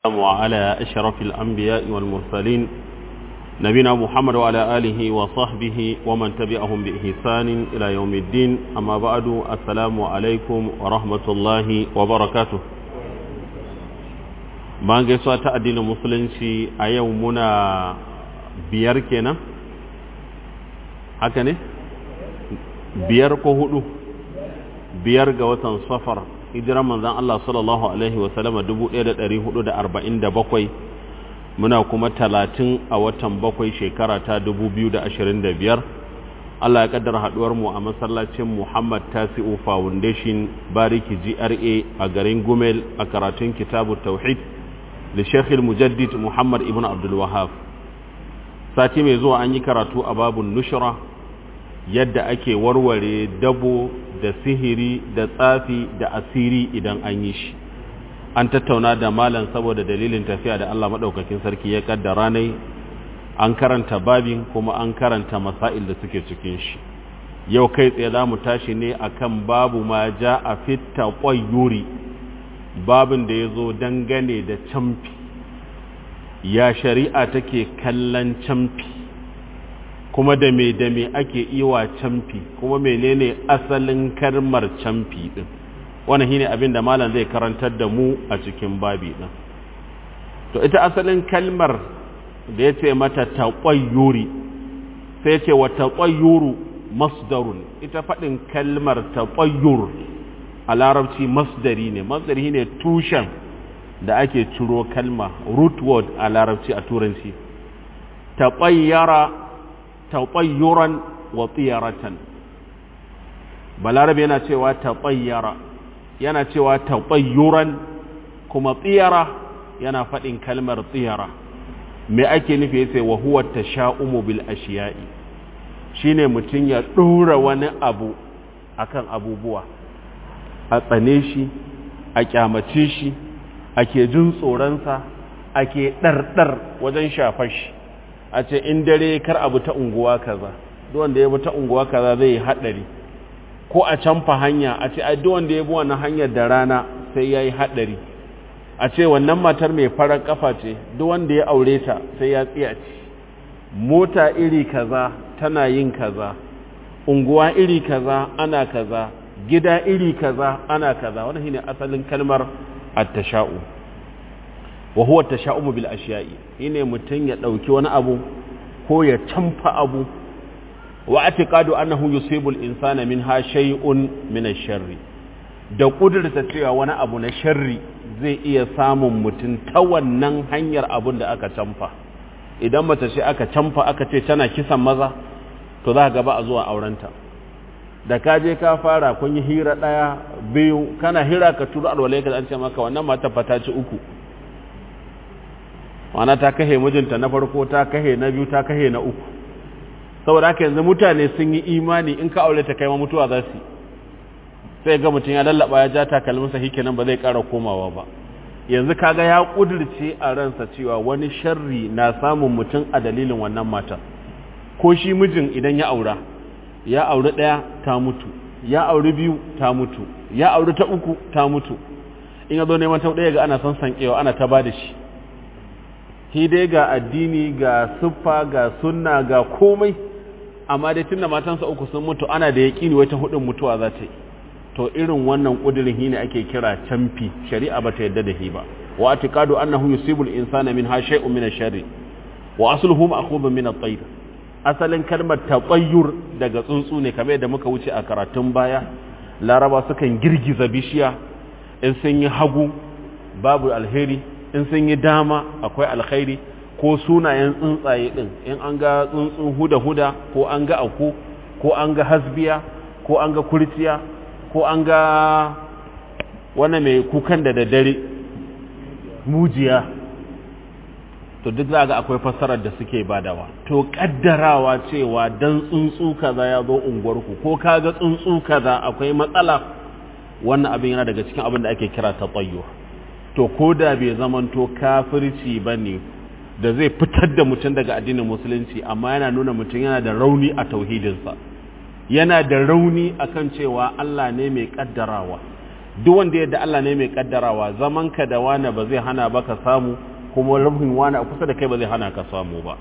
وعلى أشرف الأنبياء والمرسلين نبينا محمد وعلى آله وصحبه ومن تبعهم بإحسان إلى يوم الدين أما بعد السلام عليكم ورحمة الله وبركاته bayan gaisuwa ta addinin musulunci a yau muna biyar kenan haka ne biyar ko hudu biyar ga watan safar hijiran manzan Allah sallallahu alaihi wasallama 1447 muna kuma talatin a watan bakwai shekara ta 2025 Allah ya kaddara haduwar mu a masallacin Muhammad Tasi'u Foundation Bariki GRA a garin Gumel a karatun kitabu Tauhid da Sheikh Mujaddid Muhammad Ibn Abdul Wahhab sati mai zuwa an yi karatu a babun nushra yadda ake warware dabo da sihiri da tsafi da asiri idan an yi shi an tattauna da malam saboda dalilin tafiya da Allah maɗaukakin sarki ya kaddara ne an karanta babin kuma an karanta masail da suke cikin shi yau kai tsaye za mu tashi ne akan babu ma ja a fitta ƙwayyuri babin da ya zo dangane da camfi ya shari'a take kallon camfi kuma da me da me ake iwa camfi kuma menene asalin karmar camfi din wannan shine abin da malam zai karantar da mu a cikin babi din to ita asalin kalmar da yace mata taqayyuri sai yace wa taqayyuru masdarun ita fadin kalmar taqayyur a larabci masdari ne masdari ne tushen da ake ciro kalma root word a larabci a turanci taqayyara taɓayyuran wa tsiyaratan balarabe yana cewa taɓayyara yana cewa taɓayyuran kuma tsiyara yana faɗin kalmar tsiyara me ake nufi yace wa huwa tasha'umu bil ashiya'i shine mutum ya ɗora wani abu akan abubuwa a tsane shi a kyamace shi ake jin tsoronsa ake ɗarɗar wajen shafar shi a ce in dare kar abu ta unguwa kaza duk wanda ya bi ta unguwa kaza zai yi hadari ko a canfa hanya a ce ai duk wanda ya bi wannan hanyar da rana sai yayi hadari a ce wannan matar mai farar kafa ce duk wanda ya aure ta sai ya tsiyaci mota iri kaza tana yin kaza unguwa iri kaza ana kaza gida iri kaza ana kaza wannan shine asalin kalmar at-tasha'u wa huwa tasha'umu bil ashiya'i shine mutun ya dauki wani abu ko ya canfa abu wa atiqadu annahu yusibu al insana minha shay'un min ash-sharri da kudurta cewa wani abu na sharri zai iya samun mutun ta wannan hanyar abun da aka canfa idan mace ce aka canfa aka ce tana kisan maza to za ka ba a zuwa aurenta da ka je ka fara kun yi hira daya biyu kana hira ka turu alwalai ka an ce maka wannan mata fata ci uku wana ta kahe mijinta na farko ta kahe na biyu ta kahe na uku saboda haka yanzu mutane sun yi imani in ka aure ta kai ma mutuwa za su sai ga mutum ya lallaba ya ja takalminsa shi kenan ba zai ƙara komawa ba yanzu kaga ya kudirce a ransa cewa wani sharri na samun mutum a dalilin wannan mata ko shi mijin idan ya aura ya auri ɗaya ta mutu ya auri biyu ta mutu ya auri ta uku ta mutu in ya zo neman ta ɗaya ga ana son sankewa ana ta ba da shi shi dai ga addini ga siffa ga sunna ga komai amma dai tunda matansa uku sun mutu ana da yaƙini wata hudun mutuwa za ta yi to irin wannan ƙudurin shi ne ake kira camfi shari'a ba ta yadda da shi ba wa atiqadu annahu yusibu al-insana min ha shay'un min ash-sharri wa asluhu ma'khudun min at-tayr asalin kalmar taqayyur daga tsuntsu ne kamar yadda muka wuce a karatun baya laraba sukan girgiza bishiya in sun yi hagu babu alheri in sun yi dama akwai alkhairi ko sunayen tsuntsaye din in an ga tsuntsun huda-huda ko an ga aku ko an ga hasbiya ko an ga kurciya ko an ga wani mai kukan da daddare mujiya to duk za ga akwai fassarar da suke badawa to kaddarawa cewa dan tsuntsu kaza ya zo unguwarku ko ka ga tsuntsu kaza akwai matsala wannan abin yana daga cikin abin da ake kira tatayyo to ko da bai zamanto kafirci ba ne da zai fitar da mutum daga addinin musulunci amma yana nuna mutum yana da rauni a tauhidinsa yana da rauni akan cewa Allah ne mai kaddarawa duk wanda yadda Allah ne mai kaddarawa zaman ka da wani ba zai hana ba ka samu kuma rufin wani a kusa da kai ba zai hana ka samu ba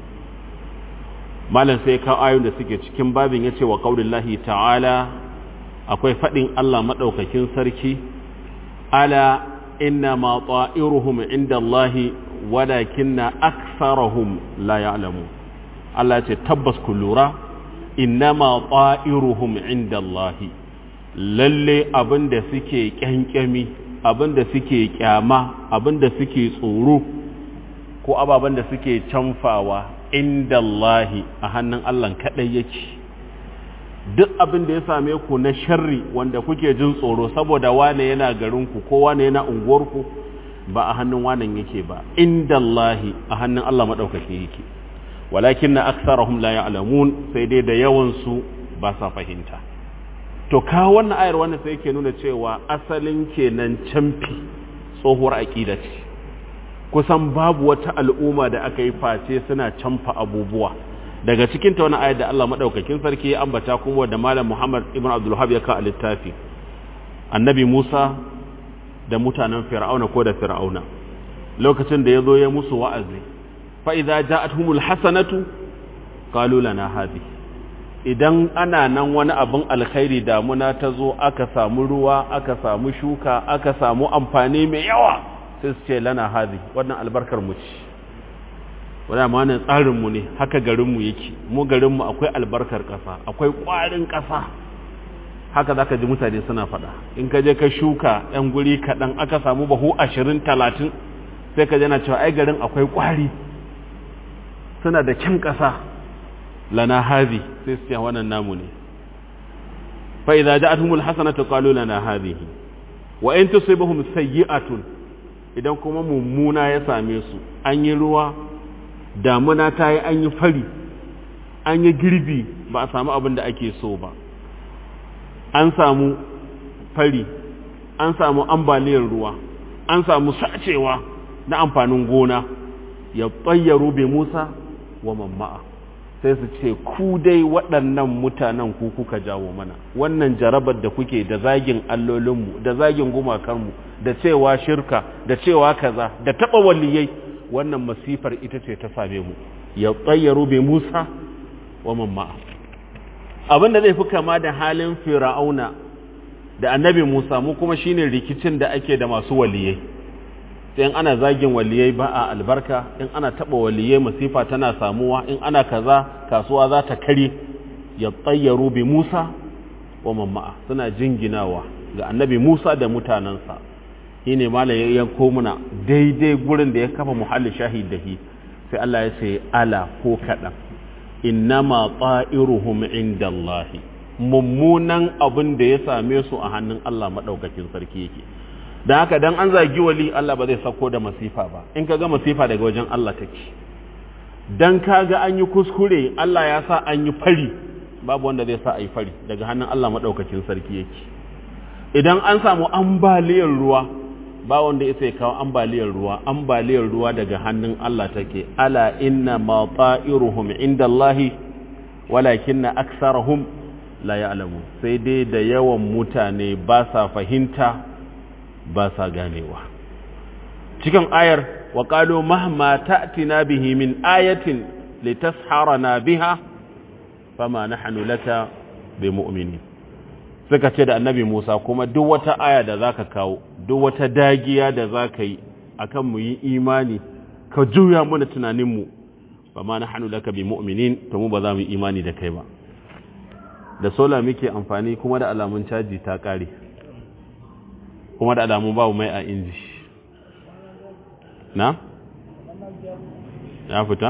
malam sai ka ayoyin da suke cikin babin yace wa qaulillahi ta'ala akwai fadin Allah madaukakin sarki ala inna ma ta'iruhum inda Allahi walakinna aktharuhum la ya'lamu Allah ce tabbas ku lura inna ma ta'iruhum inda Allahi lalle abinda suke kyankyami abinda suke kyama abinda suke tsoro ko ababen da suke canfawa inda Allahi a hannun Allah kaɗai yake duk abin da ya same ku na sharri wanda kuke jin tsoro saboda wane yana garinku ko wane yana unguwarku ba a hannun wanan yake ba inda Allahi a hannun Allah maɗaukaki yake walakin na aksarahum la ya'lamun sai dai da yawansu ba sa fahimta to ka wannan ayar wannan sai yake nuna cewa asalin kenan camfi tsohuwar aƙida ce kusan babu wata al'umma da aka yi face suna camfa abubuwa daga cikin ta wani ayat da Allah madaukakin sarki ya ambata kuma da malam Muhammad ibn Abdul Wahhab ya ka a littafi annabi Musa da mutanen Fir'auna ko da Fir'auna lokacin da yazo ya musu wa'azi fa idza ja'atuhumul hasanatu qalu lana hadhi idan ana nan wani abin alkhairi damuna ta zo aka samu ruwa aka samu shuka aka samu amfani mai yawa sai su ce lana hadhi wannan albarkar mu ce wadda ma wannan tsarinmu ne haka garinmu yake mu garinmu akwai albarkar ƙasa akwai ƙwarin ƙasa haka za ka ji mutane suna faɗa in ka je ka shuka ɗan guri kaɗan aka samu bahu ashirin talatin sai ka jana cewa ai garin akwai ƙwari suna da kyan ƙasa lana hazi sai su ce wannan namu ne fa idza ja'atuhumul hasanatu qalu lana hadhihi wa in tusibhum sayyi'atun idan kuma mummuna ya same su an yi ruwa damuna ta yi an yi fari an yi girbi ba a samu abin da ake so ba an samu fari an samu ambaliyar ruwa an samu sacewa na amfanin gona ya tsayyaru bai musa wa mamma'a sai su ce ku dai waɗannan mutanen ku kuka jawo mana wannan jarabar da kuke da zagin allolinmu da zagin gumakanmu da cewa shirka da cewa kaza da taɓa waliyai wannan masifar ita ce ta same mu ya tsayyaru bai musa wa mamma abin da zai fi kama da halin fir'auna da annabi musa mu kuma shine rikicin da ake da masu waliyai sai in ana zagin waliyai ba a albarka in ana taba waliyai masifa tana samuwa in ana kaza kasuwa za ta kare ya tsayyaru bi musa wa mamma suna jinginawa ga annabi musa da mutanensa shi ne malam ya yanko muna daidai gurin da ya kafa muhalli shahid da shi sai Allah ya ce ala ko kaɗan innama ta'iruhum inda Allah mummunan abin da ya same su a hannun Allah maɗaukakin sarki yake don haka dan an zagi wali Allah ba zai sauko da masifa ba in ka ga masifa daga wajen Allah take dan ka ga an yi kuskure Allah ya sa an yi fari babu wanda zai sa a yi fari daga hannun Allah maɗaukakin sarki yake idan an samu ambaliyar ruwa ba wanda ya kawo ambaliyar ruwa ambaliyar ruwa daga hannun Allah take ala inna ma ta'iruhum inda Allah walakinna aksarahum la ya'lamu sai dai da yawan mutane ba sa fahimta ba sa ganewa cikin ayar wa qalu mahma ta'tina bihi min ayatin litasharana biha fama nahnu laka bimu'minin suka ce da annabi Musa kuma duk wata aya da zaka kawo duk wata dagiya da zaka yi akan mu yi imani ka juya mana tunanin mu ba ma nahnu laka bi mu'minin to mu ba za mu yi imani da kai ba da sola muke amfani kuma da alamun caji ta kare kuma da alamun babu mai a inji na ya fita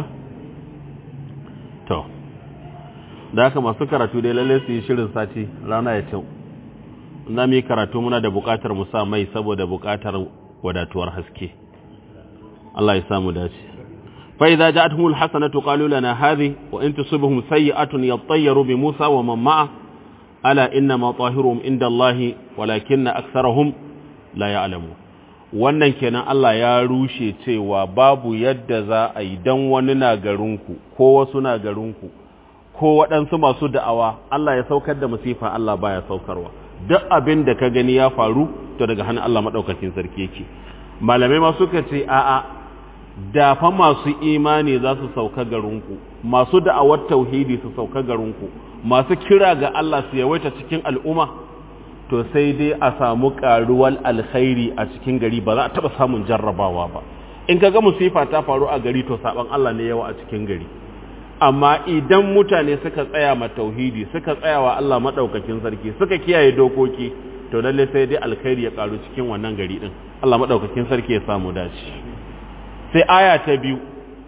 to da haka masu karatu dai lalle su yi shirin sati rana ya kyau na mu yi karatu muna da bukatar mu sa mai saboda bukatar wadatuwar haske Allah ya samu dace fa idza ja'atuhum alhasanatu qalu lana hadhi wa in tusibhum sayi'atun yattayyaru bi Musa wa man ma'a ala inna ma tahiruhum inda Allah walakinna aktharuhum la ya'lamu wannan kenan Allah ya rushe cewa babu yadda za a yi dan wani na garinku ko wasu na garinku ko waɗansu masu da'awa Allah ya saukar da masifa Allah baya saukarwa duk abin da ka gani ya faru to daga hannun Allah madaukakin sarki yake malamai ma suka ce a'a da fa masu imani za su sauka garinku masu da'awar tauhidi su sauka garinku masu kira ga Allah su yawaita cikin al'umma to sai dai a samu karuwar alkhairi a cikin gari ba za a taba samun jarrabawa ba in kaga musifa ta faru a gari to saban Allah ne yawa a cikin gari amma idan mutane suka tsaya ma tauhidi suka tsaya wa Allah madaukakin sarki suka kiyaye dokoki to lalle sai dai alkhairi ya karu cikin wannan gari din Allah madaukakin sarki ya samu dace sai aya ta biyu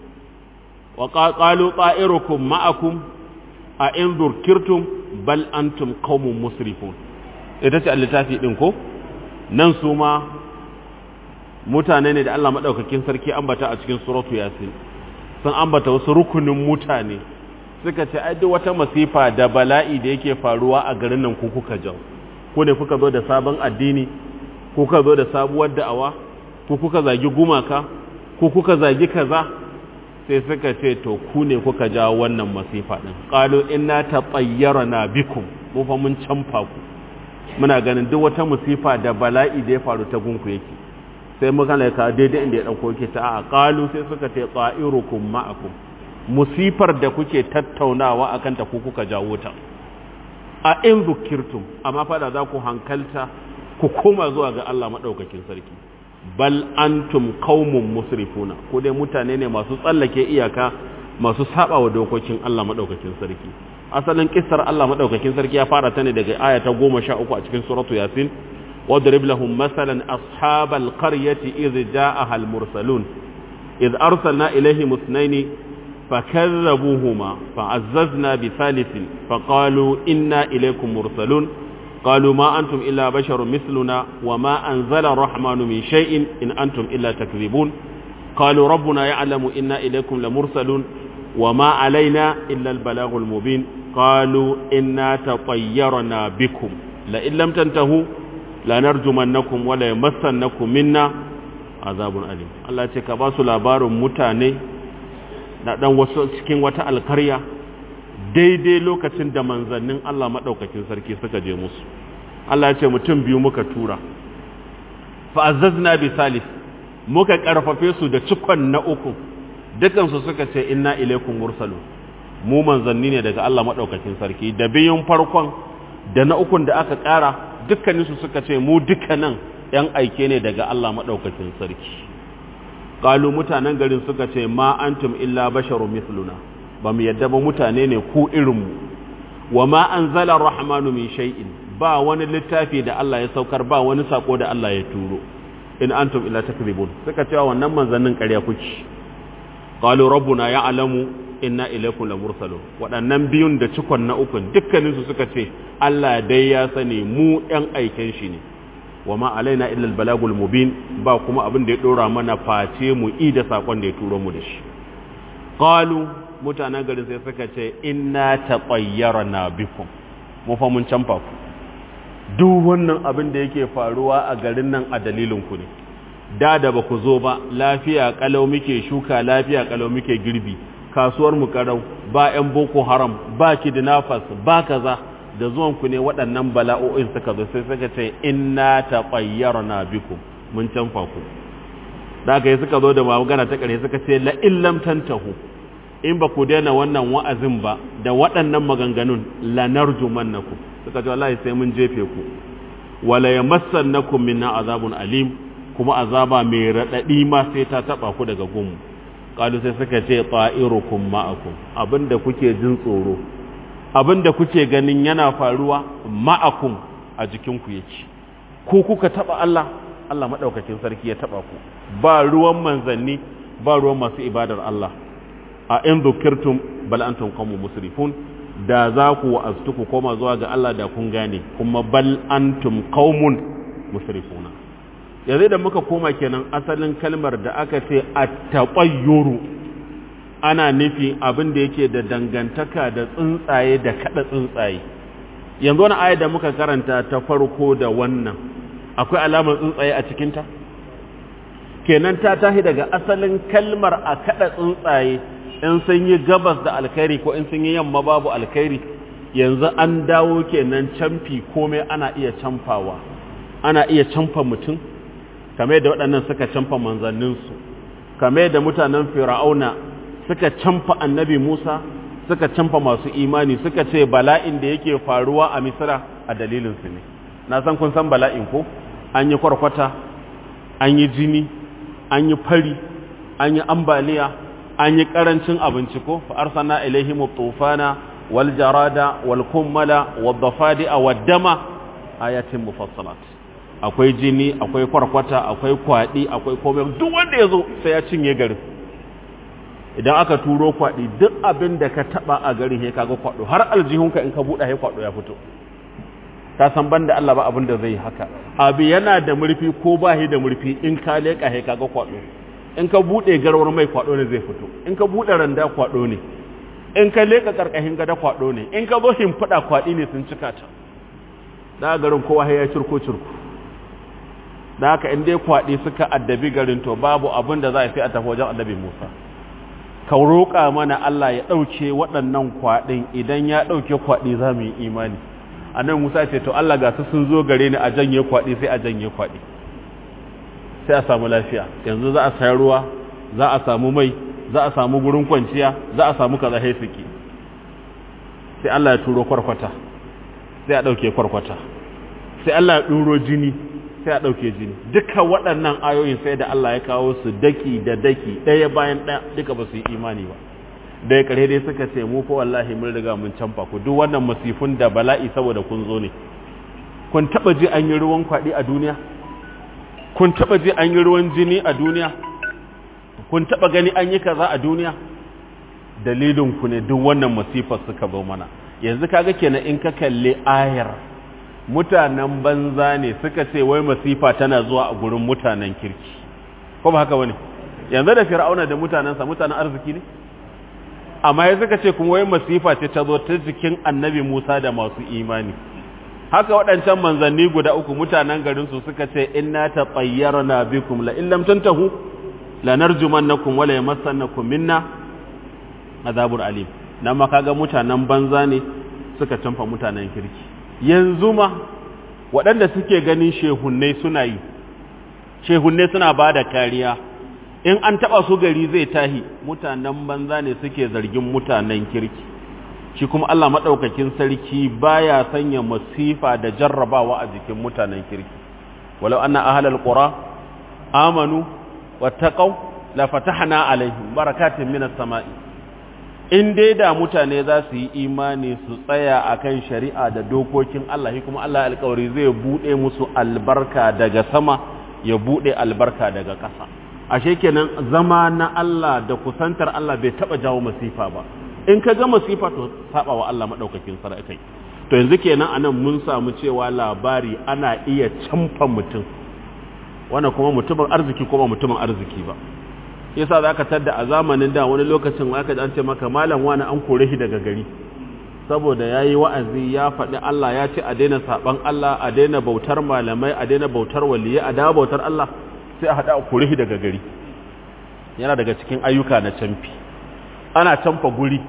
wa qalu ta'irukum ma'akum a in zurkirtum bal antum qaumun musrifun ita ce littafi din ko nan su ma mutane ne da Allah madaukakin sarki ambata a cikin suratu yasin sun ambata wasu rukunin mutane suka ce ai duk wata masifa da bala'i da yake faruwa a garin nan ku kuka jawo ko ne kuka zo da sabon addini kuka zo da sabuwar da'awa ko kuka zagi gumaka ko kuka zagi kaza sai suka ce to ku ne kuka jawo wannan masifa din qalu inna tatayyarna bikum mu fa mun canfa ku muna ganin duk wata musifa da bala'i da ya faru ta gunku yake sai muka laika daidai inda ya dauko yake ta a qalu sai suka ce ta'irukum ma'akum musifar da kuke tattaunawa akan ta ku kuka jawo ta a in zukirtum amma fada za ku hankalta ku koma zuwa ga Allah madaukakin sarki bal antum qaumun musrifuna ko dai mutane ne masu tsallake iyaka masu saba wa dokokin Allah madaukakin sarki asalin kissar Allah madaukakin sarki ya fara ta ne daga aya ta 13 a cikin suratu yasin wadrib lahum masalan ashabal qaryati idh ja'aha al mursalun idh arsalna ilayhim ithnayn فكذبوهما فعززنا بثالث فقالوا إنا إليكم مرسلون قالوا ما أنتم إلا بشر مثلنا وما أنزل الرحمن من شيء إن أنتم إلا تكذبون قالوا ربنا يعلم إنا إليكم لمرسلون وما علينا إلا البلاغ المبين قالوا إنا تطيرنا بكم لئن لم تنتهوا لنرجمنكم ولا يمسنكم منا عذاب أليم الله يتكباس لابار متاني na dan wasu cikin wata alkarya daidai lokacin da manzannin Allah maɗaukakin sarki suka je musu Allah ya ce mutum biyu muka tura fa'azzazna bi salis muka karfafe su da cikon na uku dukansu suka ce inna ilaikum mursalun mu manzanni ne daga Allah maɗaukakin sarki da biyun farkon da na ukun da aka ƙara dukkaninsu suka ce mu dukkanin ‘yan aike ne daga Allah maɗaukakin sarki qalu mutanen garin suka ce ma antum illa basharun mithluna ba mu yadda ba mutane ne ku irinmu wa ma anzala rahmanu min shay'in ba wani littafi da Allah ya saukar ba wani sako da Allah ya turo in antum illa takzibun suka cewa wannan manzannin ƙarya kuke qalu rabbuna ya'lamu inna ilaykum lamursalun waɗannan biyun da cikon na ukun dukkaninsu suka ce Allah dai ya sani mu ɗan aiken shi ne wa ma alaina illa albalagul mubin ba kuma abin da ya dora mana face mu i da sakon da ya turo mu da shi qalu mutanen garin sai suka ce inna taqayyarna bikum mu fa mun canfa ku duk wannan abin da yake faruwa a garin nan a dalilin ku ne da da ba ku zo ba lafiya kalau muke shuka lafiya kalau muke girbi kasuwar mu karau ba yan boko haram ba kidnappers ba kaza da zuwan ku ne waɗannan bala'o'in suka zo sai suka ce inna taqayyarna bikum mun canfa ku da aka yi suka zo da magana ta ƙarshe suka ce la illam tantahu in ba ku daina wannan wa'azin ba da waɗannan maganganun la narjumannakum suka ce wallahi sai mun jefe ku wala yamassannakum minna azabun alim kuma azaba mai radadi ma sai ta taba ku daga gumu qalu sai suka ce ta'irukum ma'akum abinda kuke jin tsoro abinda kuke ganin yana faruwa ma'akum a jikinku yake ku kuka taba Allah Allah madaukakin sarki ya taba ku ba ruwan manzanni ba ruwan masu ibadar Allah a in dhukirtum bal antum qawmun musrifun da za ku wa'aztu ku koma zuwa ga Allah da kun gane kuma bal antum qaumun musrifuna yanzu da muka koma kenan asalin kalmar da aka ce at-taqayyuru ana nufi abin da yake da dangantaka da tsuntsaye da kada tsuntsaye yanzu wani aya da muka karanta ta farko da wannan akwai alamar tsuntsaye a cikinta kenan ta tahi daga asalin kalmar a kada tsuntsaye in sun yi gabas da alkhairi ko in sun yi yamma babu alkhairi yanzu an dawo kenan camfi komai ana iya camfawa ana iya canfa mutum kame da waɗannan suka canfa manzanninsu kame da mutanen fir'auna suka canfa annabi musa suka canfa masu imani suka ce bala'in da yake faruwa a misira a dalilinsu ne na san kun san bala'in ko an yi kwarkwata an yi jini an yi fari an yi ambaliya an yi karancin abinci ko fa arsalna ilaihim tufana wal jarada wal kummala wad dafadi'a wad dama ayatin mufassalat akwai jini akwai kwarkwata akwai kwadi akwai komai duk wanda yazo sai ya cinye garin idan aka turo kwadi duk abin da ka taba a garin he kaga kwado har aljihunka in ka buɗe he kwado ya fito ka san banda Allah ba abin da zai haka abi yana da murfi ko ba shi da murfi in ka leka he kaga kwado in ka bude garwar mai kwado ne zai fito in ka bude randa kwado ne in ka leka karkashin gada kwado ne in ka zo himfada kwadi ne sun cika ta da garin kowa ya cirko cirko da haka in dai kwadi suka addabi garin to babu abin da za a sai a tafi wajen annabi Musa ka roƙa mana Allah ya ɗauke waɗannan kwaɗin idan ya ɗauke kwaɗi za mu yi imani annabi Musa ce to Allah ga su sun zo gare ni a janye kwaɗi sai a janye kwaɗi sai a samu lafiya yanzu za a sayar ruwa za a samu mai za a samu gurin kwanciya za a samu kaza haifiki sai Allah ya turo kwarkwata sai a ɗauke kwarkwata sai Allah ya ɗuro jini sai a ɗauke jini duka waɗannan ayoyin sai da Allah ya kawo su daki da daki ɗaya bayan ɗaya duka ba su yi imani ba da ya kare dai suka ce mu fa wallahi mun riga mun canfa ku duk wannan masifun da bala'i saboda kun zo ne kun taba ji an yi ruwan kwaɗi a duniya kun taba ji an yi ruwan jini a duniya kun taba gani an yi kaza a duniya dalilin ku ne duk wannan masifar suka zo mana yanzu kaga kenan in ka kalle ayar mutanen banza ne suka ce wai masifa tana zuwa a gurin mutanen kirki ko ba haka bane yanzu da fir'auna da mutanensa mutanen arziki ne amma ya suka ce kuma wai masifa ce ta zo ta jikin annabi Musa da masu imani haka waɗancan manzanni guda uku mutanen garin su suka ce inna tatayyarna bikum la illam tantahu lanarjumannakum wala yamassannakum minna azabur alim nan ma kaga mutanen banza ne suka canfa mutanen kirki yanzu ma waɗanda suke ganin shehunnai suna yi shehunnai suna ba da kariya in an taɓa su gari zai tahi mutanen banza ne suke zargin mutanen kirki shi kuma Allah maɗaukakin sarki baya sanya masifa da jarrabawa a jikin mutanen kirki walau anna ahlal qura amanu wattaqau la fatahna alaihim barakatin minas sama'i in dai da mutane za su yi imani su tsaya akan shari'a da dokokin Allah shi kuma Allah alƙawari zai bude musu albarka daga sama ya bude albarka daga ƙasa ashe kenan zama na Allah da kusantar Allah bai taba jawo masifa ba in ka ga masifa to saba wa Allah madaukakin sarki to yanzu kenan anan mun samu cewa labari ana iya camfa mutum wannan kuma mutumin arziki kuma mutumin arziki ba yasa za ka tadda a zamanin da wani lokacin aka an ce maka malam wani an kore shi daga gari saboda ya yi wa'azi ya faɗi Allah ya ce a daina saɓan Allah a daina bautar malamai a daina bautar waliyai a dawo bautar Allah sai a haɗa a kore shi daga gari yana daga cikin ayyuka na camfi ana camfa guri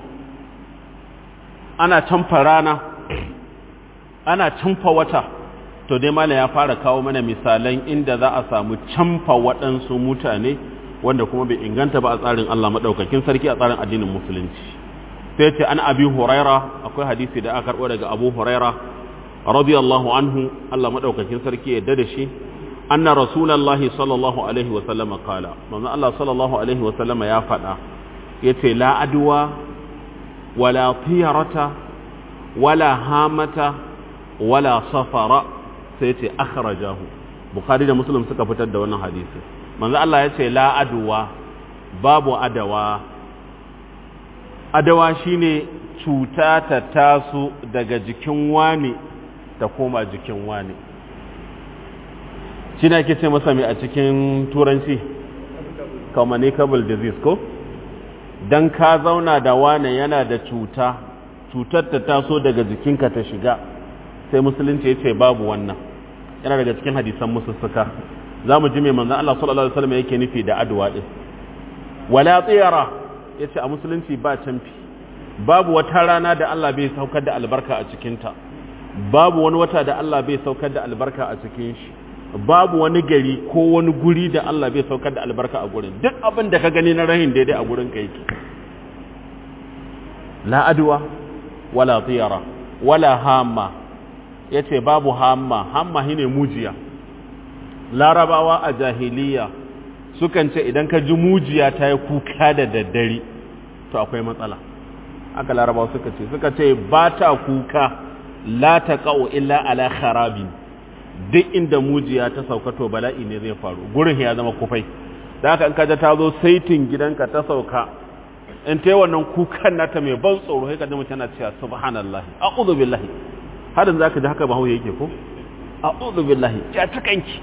ana camfa rana ana camfa wata to dai malam ya fara kawo mana misalan inda za a samu camfa waɗansu mutane wanda kuma bai inganta ba a tsarin Allah madaukakin sarki a tsarin addinin musulunci sai ce an abi huraira akwai hadisi da aka karbo daga abu huraira radiyallahu anhu Allah madaukakin sarki ya da shi anna rasulullahi sallallahu alaihi wa sallama qala manzo Allah sallallahu alaihi wa sallama ya faɗa yace la adwa wala tiyarata wala hamata wala safara sai ce akhrajahu bukhari da muslim suka fitar da wannan hadisi manzo Allah ya ce la aduwa babu adawa adawa shine cuta ta taso daga jikin wani ta koma jikin wani shi ake ce masa mai a cikin turanci communicable disease ko dan ka zauna da wani yana da cuta cutar ta taso daga jikinka ta shiga sai musulunci ya ce babu wannan yana daga cikin hadisan musussuka za mu ji mai manzan Allah sallallahu Alaihi wasallam yake nufi da aduwa ɗin wala tsira ya ce a musulunci ba canfi babu wata rana da Allah bai saukar da albarka a cikinta babu wani wata da Allah bai saukar da albarka a cikin shi babu wani gari ko wani guri da Allah bai saukar da albarka a gurin duk abin da ka gani na rahin daidai a gurin ka yake la adwa wala tiyara wala hamma yace babu hamma hamma shine mujiya larabawa a jahiliya sukan ce idan ka ji mujiya ta yi kuka da daddare to akwai matsala aka larabawa suka ce suka ce ba ta kuka la ta ƙa'o illa ala kharabin duk inda mujiya ta sauka to bala'i ne zai faru gurin ya zama kufai da haka in kaja ta zo saitin gidanka ta sauka in ta yi wannan kukan nata mai ban tsoro sai ka ji mutum tana cewa subhanallah a'udhu billahi hadin zaka ji haka ba hauye yake ko a'udhu billahi ya tukanki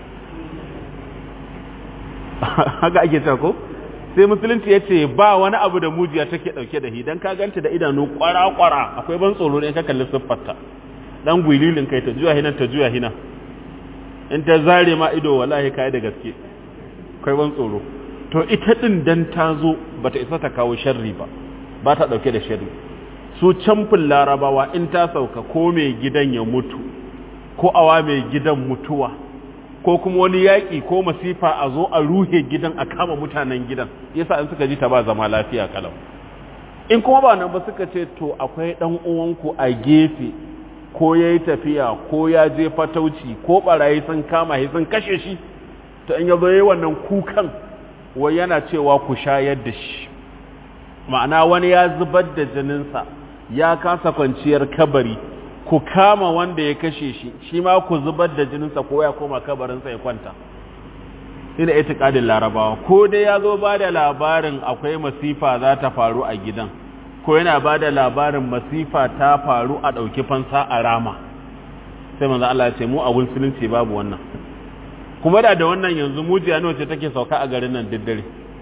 haka ake ta ko sai musulunci ya ce ba wani abu da mujiya take dauke da shi dan ka ganta da idanu kwara-kwara akwai ban tsoro ne ka kalli siffarta dan gwililin kai ta juya hina ta juya hina in ta zare ma ido wallahi kai da gaske akwai ban tsoro to ita din dan ta zo bata isa ta kawo sharri ba ba ta dauke da sharri su camfin larabawa in ta sauka ko mai gidan ya mutu ko awa mai gidan mutuwa ko kuma wani yaƙi ko masifa a zo a ruhe gidan a kama mutanen gidan yasa in suka ji ta ba zama lafiya kalau in kuma ba nan ba suka ce to akwai ɗan uwanku a gefe ko ya yi tafiya ko ya je fatauci ko ɓarayi sun kama shi sun kashe shi to in ya zo yi wannan kukan wai yana cewa ku shayar da shi ma'ana wani ya zubar da jininsa ya kasa kwanciyar kabari ku kama wanda ya kashe shi shi ma ku zubar da jininsa ko ya koma kabarinsa ya kwanta shi da itikadin larabawa ko dai ya zo ba da labarin akwai masifa za ta faru a gidan ko yana ba da labarin masifa ta faru a ɗauki fansa a rama sai manzo Allah ya ce mu a musulunci babu wannan kuma da da wannan yanzu mujiya ne wacce take sauka a garin nan daddare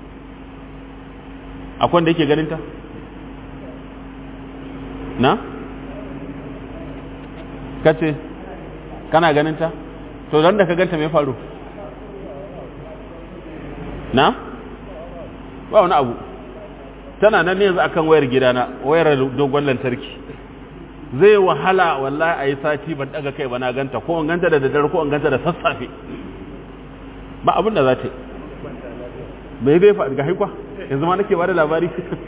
akwai wanda yake ganin ta na kace kana ganin ta to dan da ka ganta me faru na ba wani abu tana nan ne yanzu akan wayar gidana wayar dogon lantarki zai wahala wallahi a yi sati ban daga kai ba na ganta ko an ganta da daddare ko an ganta da sassafe ba abin da za ta yi bai bai faɗi ga haikwa yanzu ma nake ba da labari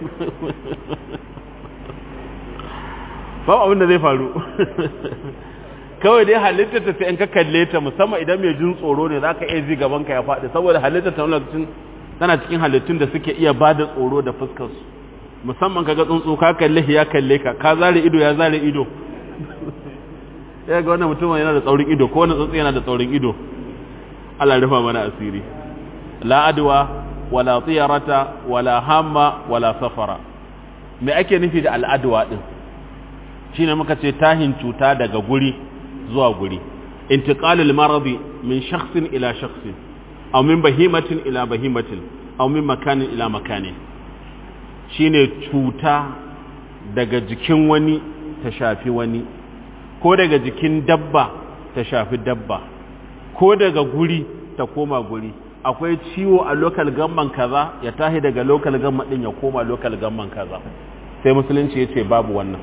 ba abin da zai faru kawai dai halitta ta sai in ka kalle ta musamman idan mai jin tsoro ne za ka iya ji gaban ka ya faɗi saboda halitta ta lokacin tana cikin halittun da suke iya ba da tsoro da fuskar su musamman ka ga tsuntsu ka kalle ya kalle ka ka zare ido ya zare ido ya ga wannan mutum yana da tsaurin ido ko wannan tsuntsu yana da tsaurin ido Allah rufa mana asiri la adwa wala tiyarata wala hamma wala safara me ake nufi da al'adwa din shine muka ce tahin cuta daga guri zuwa guri intiqalul maradi min shakhsin ila shakhsin aw min bahimatin ila bahimatin aw min makanin ila makanin shine cuta daga jikin wani ta shafi wani ko daga jikin dabba ta shafi dabba ko daga guri ta koma guri akwai ciwo a local gamman kaza ya tahi daga local gamman din ya koma local gamman kaza sai musulunci ya ce babu wannan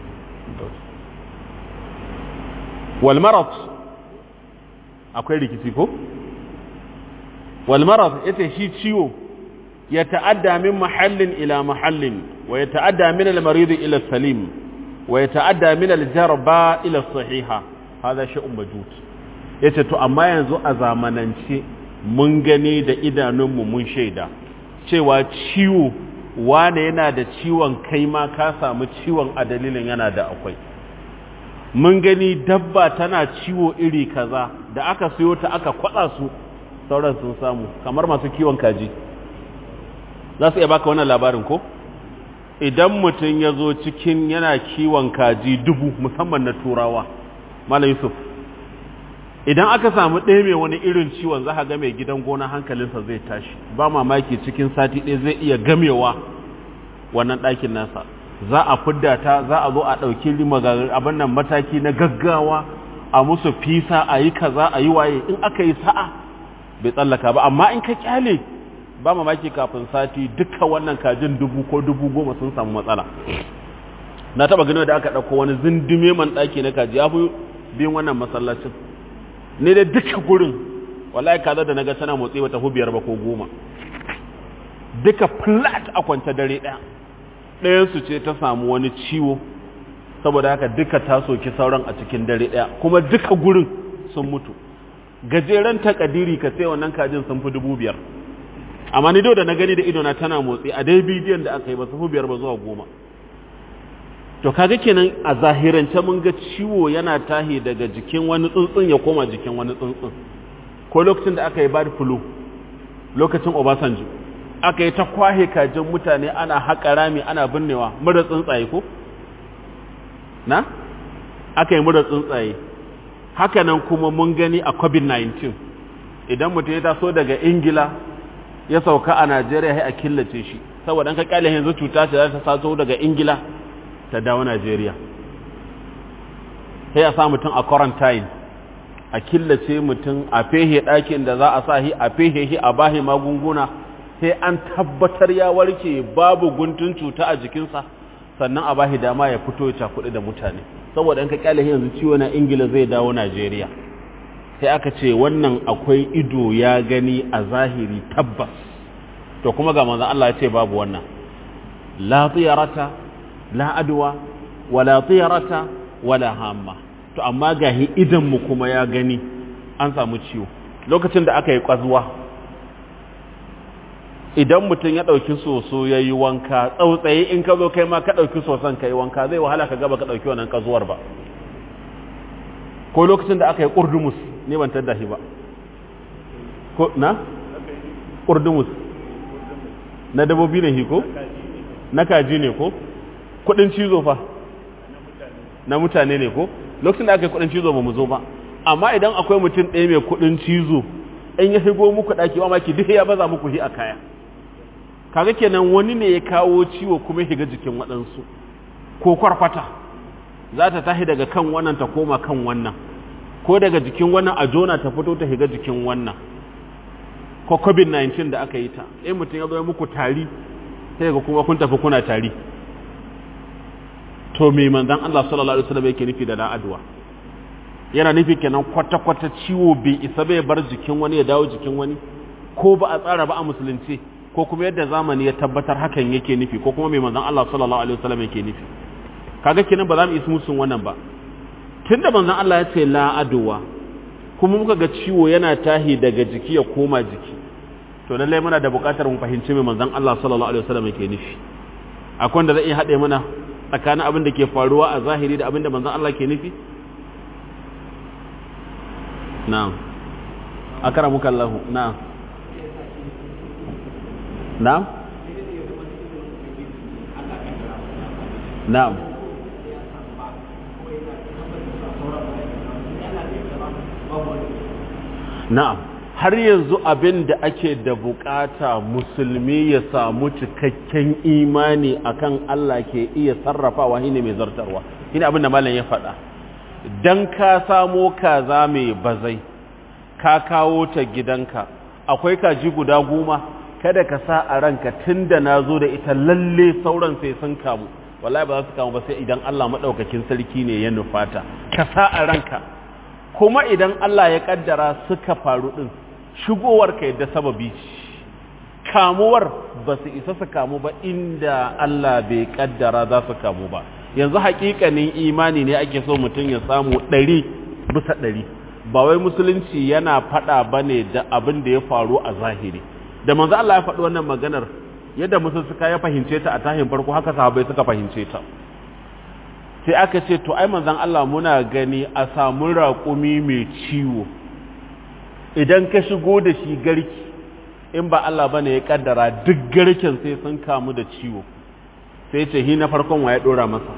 walmarat akwai rikici ko walmarat yace shi ciwo ya ta'adda min mahallin ila mahallin wa ya ta'adda min al-marid ila salim wa ya ta'adda min al-jarba ila sahiha hada shay'un majud yace to amma yanzu a zamanance mun gani da idanunmu mun shaida cewa ciwo wane yana da ciwon kai ma ka samu ciwon a dalilin yana da akwai mun gani dabba tana ciwo iri kaza da aka siyo ta aka kwada su sauran sun samu kamar masu kiwon kaji za su iya baka wannan labarin ko idan mutum ya zo cikin yana kiwon kaji dubu musamman na turawa malam yusuf idan aka samu ɗaya mai wani irin ciwon za ga mai gidan gona hankalinsa zai tashi ba mamaki cikin sati ɗaya zai iya gamewa wannan ɗakin nasa za a fidda ta za a zo a ɗauki abin nan mataki na gaggawa a musu fisa a yi kaza a yi waye in aka yi sa'a bai tsallaka ba amma in ka kyale ba mamaki kafin sati duka wannan kajin dubu ko dubu goma sun samu matsala na taba gani da aka ɗauko wani zindume man ɗaki na kaji ya fi biyun wannan masallacin ne da duka gurin wallahi kaza da naga tana motsi bata biyar ba ko goma duka flat a kwance dare ɗaya ɗayan su ce ta samu wani ciwo saboda haka duka ta soki sauran a cikin dare ɗaya kuma duka gurin sun mutu gajeren takadiri ka sai wannan kajin sun fi dubu biyar amma ni da na gani da idona tana motsi a dai bidiyon da aka yi ba su fi biyar ba zuwa goma to kaga kenan a zahirance mun ga ciwo yana tahi daga jikin wani tsuntsun ya koma jikin wani tsuntsun ko lokacin da aka yi bad flu lokacin obasanjo aka yi ta kwahe kajin mutane ana haƙa rami ana binnewa mura tsuntsaye ko na aka yi mura tsuntsaye hakanan kuma mun gani a covid-19 idan mutum ya taso daga ingila ya sauka a najeriya ya a killace shi saboda an ka kyale yanzu cuta ce za ta sato daga ingila ta dawo najeriya sai a sa mutum a quarantine a killace mutum a fehe ɗakin da za a sa shi a fehe shi a bahi magunguna sai an tabbatar ya warke babu guntun cuta a jikinsa sannan a bahi dama ya fito ya cakuɗi da mutane saboda in ka kyale yanzu ciwo na ingila zai dawo najeriya sai aka ce wannan akwai ido ya gani a zahiri tabbas to kuma ga manzon Allah ya ce babu wannan la tiyarata la adwa wala tiyarata wala hamma to amma gahi idan mu kuma ya gani an samu ciwo lokacin da aka yi kwazuwa idan mutum ya ɗauki soso ya yi wanka tsautsaye in ka zo kai ma ka ɗauki soson ka yi wanka zai wahala ka gaba ka ɗauki wannan ƙazuwar ba ko lokacin da aka yi ƙurdumus ne ban tadda shi ba ko na ƙurdumus na dabobi ne shi ko na kaji ne ko kuɗin cizo fa na mutane ne ko lokacin da aka yi kuɗin cizo ba mu zo ba amma idan akwai mutum ɗaya mai kuɗin cizo in ya shigo muku ɗaki wa maki duk ya baza muku shi a kaya kaga kenan wani ne ya kawo ciwo kuma ya shiga jikin waɗansu ko kwarkwata za ta tashi daga kan wannan ta koma kan wannan ko daga jikin wannan a jona ta fito ta shiga jikin wannan ko covid-19 da aka yi ta in mutum ya zo ya muku tari sai ga kuma kun tafi kuna tari to me manzon Allah sallallahu alaihi wasallam yake nufi da la'adwa yana nufi kenan kwata-kwata ciwo bai isa bai bar jikin wani ya dawo jikin wani ko ba a tsara ba a musulunci ko kuma yadda zamani ya tabbatar hakan yake nufi ko kuma mai manzon Allah sallallahu alaihi wasallam yake nufi kaga kenan ba za mu yi musun wannan ba tunda manzon Allah ya ce la adwa kuma muka ga ciwo yana tahi daga jiki ya koma jiki to lallai muna da buƙatar mu fahimci mai manzon Allah sallallahu alaihi wasallam yake nufi akwai wanda zai iya haɗe mana tsakanin abin da ke faruwa a zahiri da abin da manzon Allah ke nufi na'am akramuka Allah na'am na'am na'am na'am har yanzu abin da ake da bukata musulmi ya samu cikakken imani akan Allah ke iya sarrafawa shine mai zartarwa shine abin da malam ya faɗa dan ka samo kaza mai bazai ka kawo ta gidanka akwai kaji guda goma kada ka sa a ranka tunda na zo da ita lalle sauran sai sun kamu wallahi ba za su kamu ba sai idan Allah maɗaukakin sarki ne ya nufata ka sa a ranka kuma idan Allah ya kaddara suka faru din shigowar ka yadda sababi kamuwar ba su isa su kamu ba inda Allah bai kaddara za su kamu ba yanzu hakikanin imani ne ake so mutum ya samu ɗari bisa ɗari ba wai musulunci yana faɗa ba ne da abin da ya faru a zahiri da manzo Allah ya faɗi wannan maganar yadda musul suka ya fahimce ta a tahin farko haka sahabbai suka fahimce ta sai aka ce to ai manzon Allah muna gani a samu raƙumi mai ciwo idan ka shigo da shi garki in ba Allah bane ya kaddara duk garken sai sun kamu da ciwo sai ce hi na farkon wa ya dora masa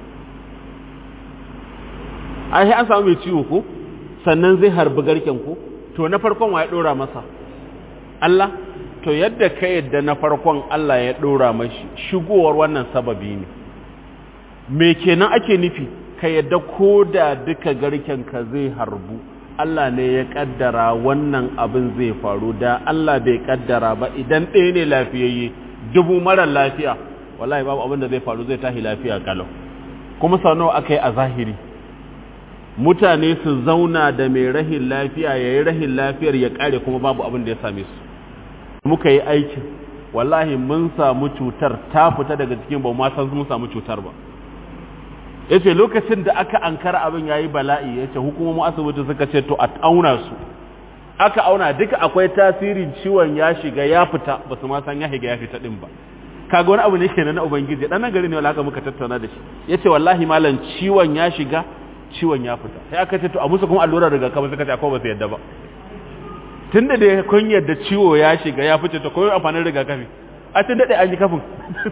ai an samu mai ciwo ko sannan zai harbi garken ko to na farkon wa ya dora masa Allah to yadda ka yadda na farkon Allah ya dora mashi shigowar wannan sababi ne me kenan ake nufi ka yadda ko da duka garken ka zai harbu Allah ne ya kaddara wannan abin zai faru da Allah bai kaddara ba idan ɗaya ne lafiyayye dubu mara lafiya wallahi babu abin da zai faru zai tahi lafiya kalau kuma sau nawa aka yi a zahiri mutane su zauna da mai rahin lafiya ya yi rahin lafiyar ya kare kuma babu abin da ya same su muka yi aikin wallahi mun samu cutar ta fita daga cikin ba ma san mun samu cutar ba ya ce lokacin da aka ankara abin ya yi bala'i ya ce hukumomin asibiti suka ce to a auna su aka auna duka akwai tasirin ciwon ya shiga ya fita ba su ma san ya shiga ya fita din ba kaga wani abu ne kenan na ubangiji dan nan gari ne wala muka tattauna da shi yace wallahi malam ciwon ya shiga ciwon ya fita sai aka ce to a musu kuma allurar rigakafi suka ce akwai ba su yadda ba tunda da kun yadda ciwo ya shiga ya fice to koyi amfanin rigakafi a tun dade an yi kafin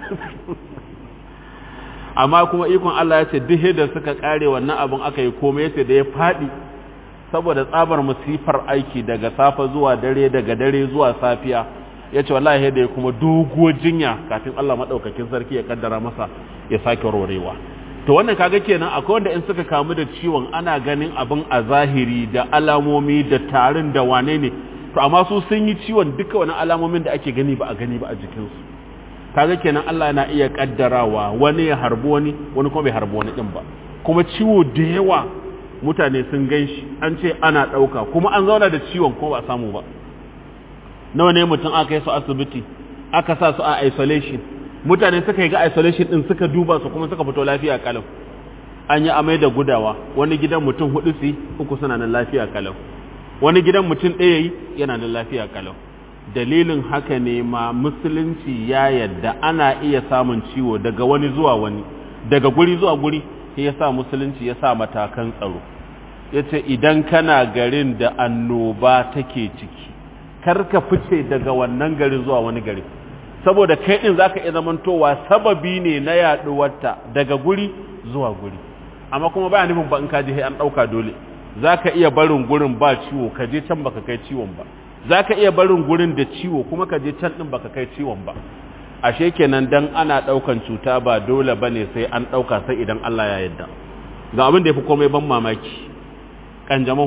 amma kuma ikon Allah ya ce duk da suka kare wannan abin aka yi komai yace da ya fadi saboda tsabar musifar aiki daga safa zuwa dare daga dare zuwa safiya ya ce wallahi da ya kuma doguwar jinya kafin Allah maɗaukakin sarki ya kaddara masa ya sake warwarewa to wannan kaga kenan akwai wanda in suka kamu da ciwon ana ganin abin a zahiri da alamomi da tarin da wane ne to amma su sun yi ciwon duka wani alamomin da ake gani ba a gani ba a jikinsu kaga kenan Allah yana iya kaddarawa wani ya harbi wani wani kuma bai harbi wani din ba kuma ciwo da yawa mutane sun gan shi an ce ana ɗauka kuma an zauna da ciwon ko ba a samu ba nawa ne mutum aka yi su asibiti aka sa su a isolation mutane suka yi ga isolation din suka duba su kuma suka fito lafiya kalau an yi amai da gudawa wani gidan mutum hudu su uku suna nan lafiya kalau wani gidan mutum ɗaya yi yana nan lafiya kalau dalilin haka ne ma musulunci ya yadda ana iya samun ciwo daga wani zuwa wani daga guri zuwa guri ya sa musulunci ya sa matakan tsaro ya ce idan kana garin da annoba take ciki karka fice daga wannan garin zuwa wani gari saboda kai din zaka iya zamantowa sababi ne na yaduwarta daga guri zuwa guri amma kuma baya nufin ba in ka je an dauka dole zaka iya barin gurin ba ciwo ka je can baka kai ciwon ba zaka iya barin gurin da ciwo kuma ka je can din baka kai ciwon ba ashe kenan dan ana daukan cuta ba dole bane sai an dauka sai idan Allah ya yarda ga abin da yafi komai ban mamaki kanjamau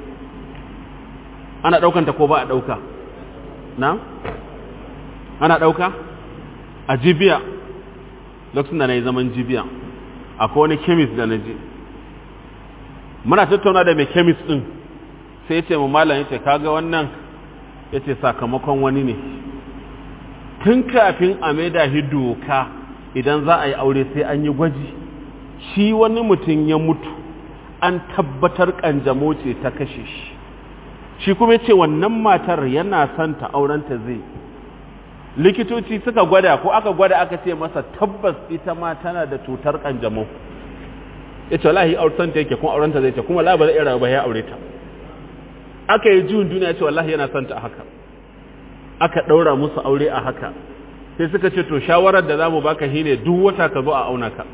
ana ɗaukanta ko ba a ɗauka na ana ɗauka a jibiya lokacin da na yi zaman jibiya akwai wani kemis da na je muna tattauna da mai kemis ɗin sai ce mu malam ya ce kaga wannan ya ce sakamakon wani ne tun kafin a maida shi doka idan za a yi aure sai an yi gwaji shi wani mutum ya mutu an tabbatar ƙanjamo ce ta kashe shi shi kuma ce wannan matar yana son ta aurenta zai likitoci suka gwada ko aka gwada aka ce masa tabbas ita ma tana da cutar kanjamau ya ce wallahi auren ta yake kuma aurenta zai ce kuma la ba zai iya ba ya aure ta aka yi juyin duniya ce wallahi yana son ta haka aka ɗaura musu aure a haka sai suka ce to shawarar da za mu baka shine duk wata ka zo a auna ka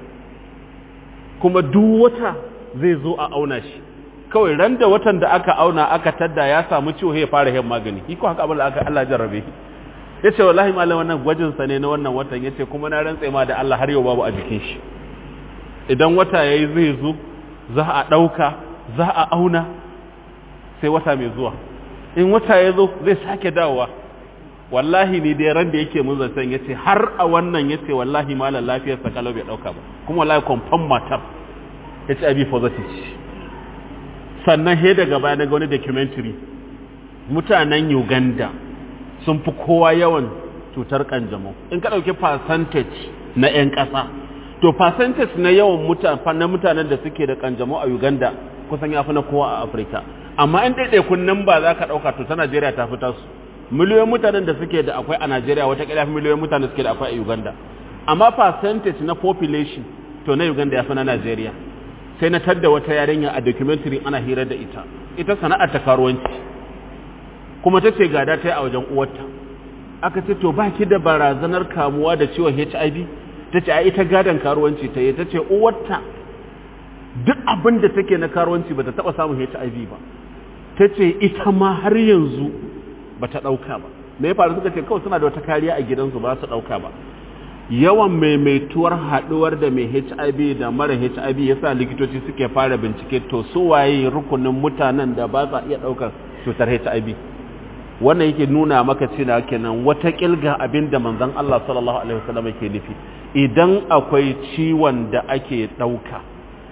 kuma duk wata zai zo a auna shi kawai ran da watan da aka auna aka tadda ya samu ciwo ya fara yin magani iko haka abin da aka Allah jarrabe ya ce wallahi malam wannan gwajin sa ne na wannan watan ya ce kuma na rantse ma da Allah har yau babu a jikin shi idan wata yayi zai zo za a ɗauka za a auna sai wata mai zuwa in wata ya zo zai sake dawowa wallahi ni dai ran da yake mun zancen ya ce har a wannan ya ce wallahi malam lafiyarsa kalau bai ɗauka ba kuma wallahi confirm matar ya ce abi positive sannan he daga baya na ga wani documentary mutanen Uganda sun fi kowa yawan cutar kanjamau in ka ɗauki percentage na 'yan ƙasa to percentage na yawan na mutanen da suke da kanjamau a Uganda kusan ya fi na kowa a Afirka amma in ɗaiɗaikun nan ba za ka ɗauka to ta Najeriya ta fita su miliyoyin mutanen da suke da akwai a Najeriya wata ƙila fi miliyoyin mutanen da suke da akwai a Uganda amma percentage na population to na Uganda ya fi na Najeriya sai na tadda wata yarinya a documentary ana hira da ita ita sana'ar ta karuwanci kuma ta ce gada ta yi a wajen uwarta aka ce to ba ki da barazanar kamuwa da ciwon HIV ta ce a ita gadon karuwanci ta yi ta ce uwarta duk abin da take na karuwanci ba ta taɓa samun HIV ba ta ce ita ma har yanzu ba ta ɗauka ba me ya faru suka ce kawai suna da wata kariya a gidansu ba su ɗauka ba yawan maimaituwar haɗuwar da mai HIV da mara HIV yasa likitoci suke fara bincike to su waye rukunin mutanen da ba sa iya ɗaukar cutar HIV wannan yake nuna maka cewa kenan wata kilga abin da manzon Allah sallallahu alaihi wasallam yake nufi idan akwai ciwon da ake ɗauka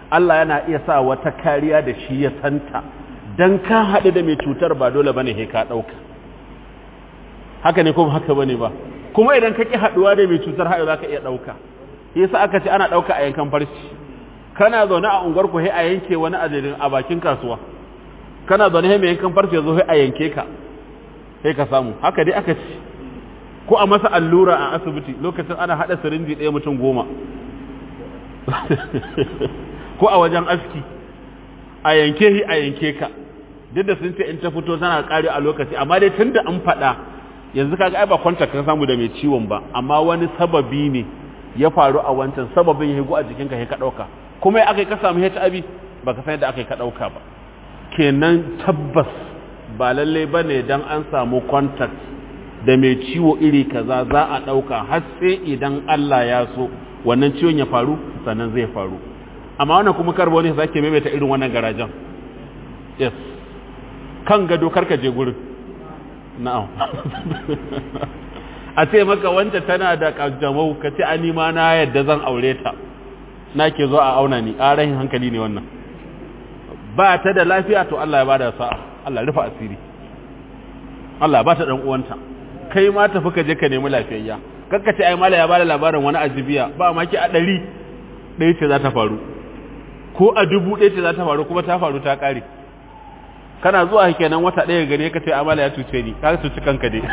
Allah yana iya sa wata kariya da shi ya santa dan ka haɗu da mai cutar ba dole bane he ka ɗauka haka ne kuma haka bane ba kuma idan ka ƙi haɗuwa da mai cutar haɗu za ka iya ɗauka yasa aka ce ana ɗauka a yankan farci kana zaune a unguwar ku a yanke wani ajalin a bakin kasuwa kana zaune mai yankan farci ya zo a yanke ka sai ka samu haka dai aka ce ko a masa allura a asibiti lokacin ana haɗa sirinji ɗaya mutum goma ko a wajen aski a yanke shi a yanke ka duk da sun ce in ta fito tana ƙari a lokaci amma dai tun da an faɗa yanzu kaga ai ba kwantar ka samu da mai ciwon ba amma wani sababi ne ya faru a wancan sababin ya a jikinka ya ka ɗauka kuma ya aka yi ka samu HIV ba ka san yadda aka yi ka ɗauka ba kenan tabbas ba lallai ba ne don an samu contact da mai ciwo iri kaza za a ɗauka har sai idan Allah ya so wannan ciwon ya faru sannan zai faru amma wannan kuma karbo ne sake maimaita irin wannan garajen yes kan gado karka je gurin na'am a ce maka wanda tana da kanjamau ka ce ani ma na yadda zan aure ta na ke zo a auna ni a rahin hankali ne wannan ba ta da lafiya to Allah ya bada sa'a Allah rufa asiri Allah ba ta dan uwanta kai ma tafi ka je ka nemi lafiyayya kakka ce ai mala ya bada labarin wani ajibiya ba ma ki a ɗari ɗaya ce za ta faru ko a dubu ɗaya ce za ta faru kuma ta faru ta ƙare kana zuwa kenan wata ɗaya gane ka ce amala ya cuce ni ka cuci kanka dai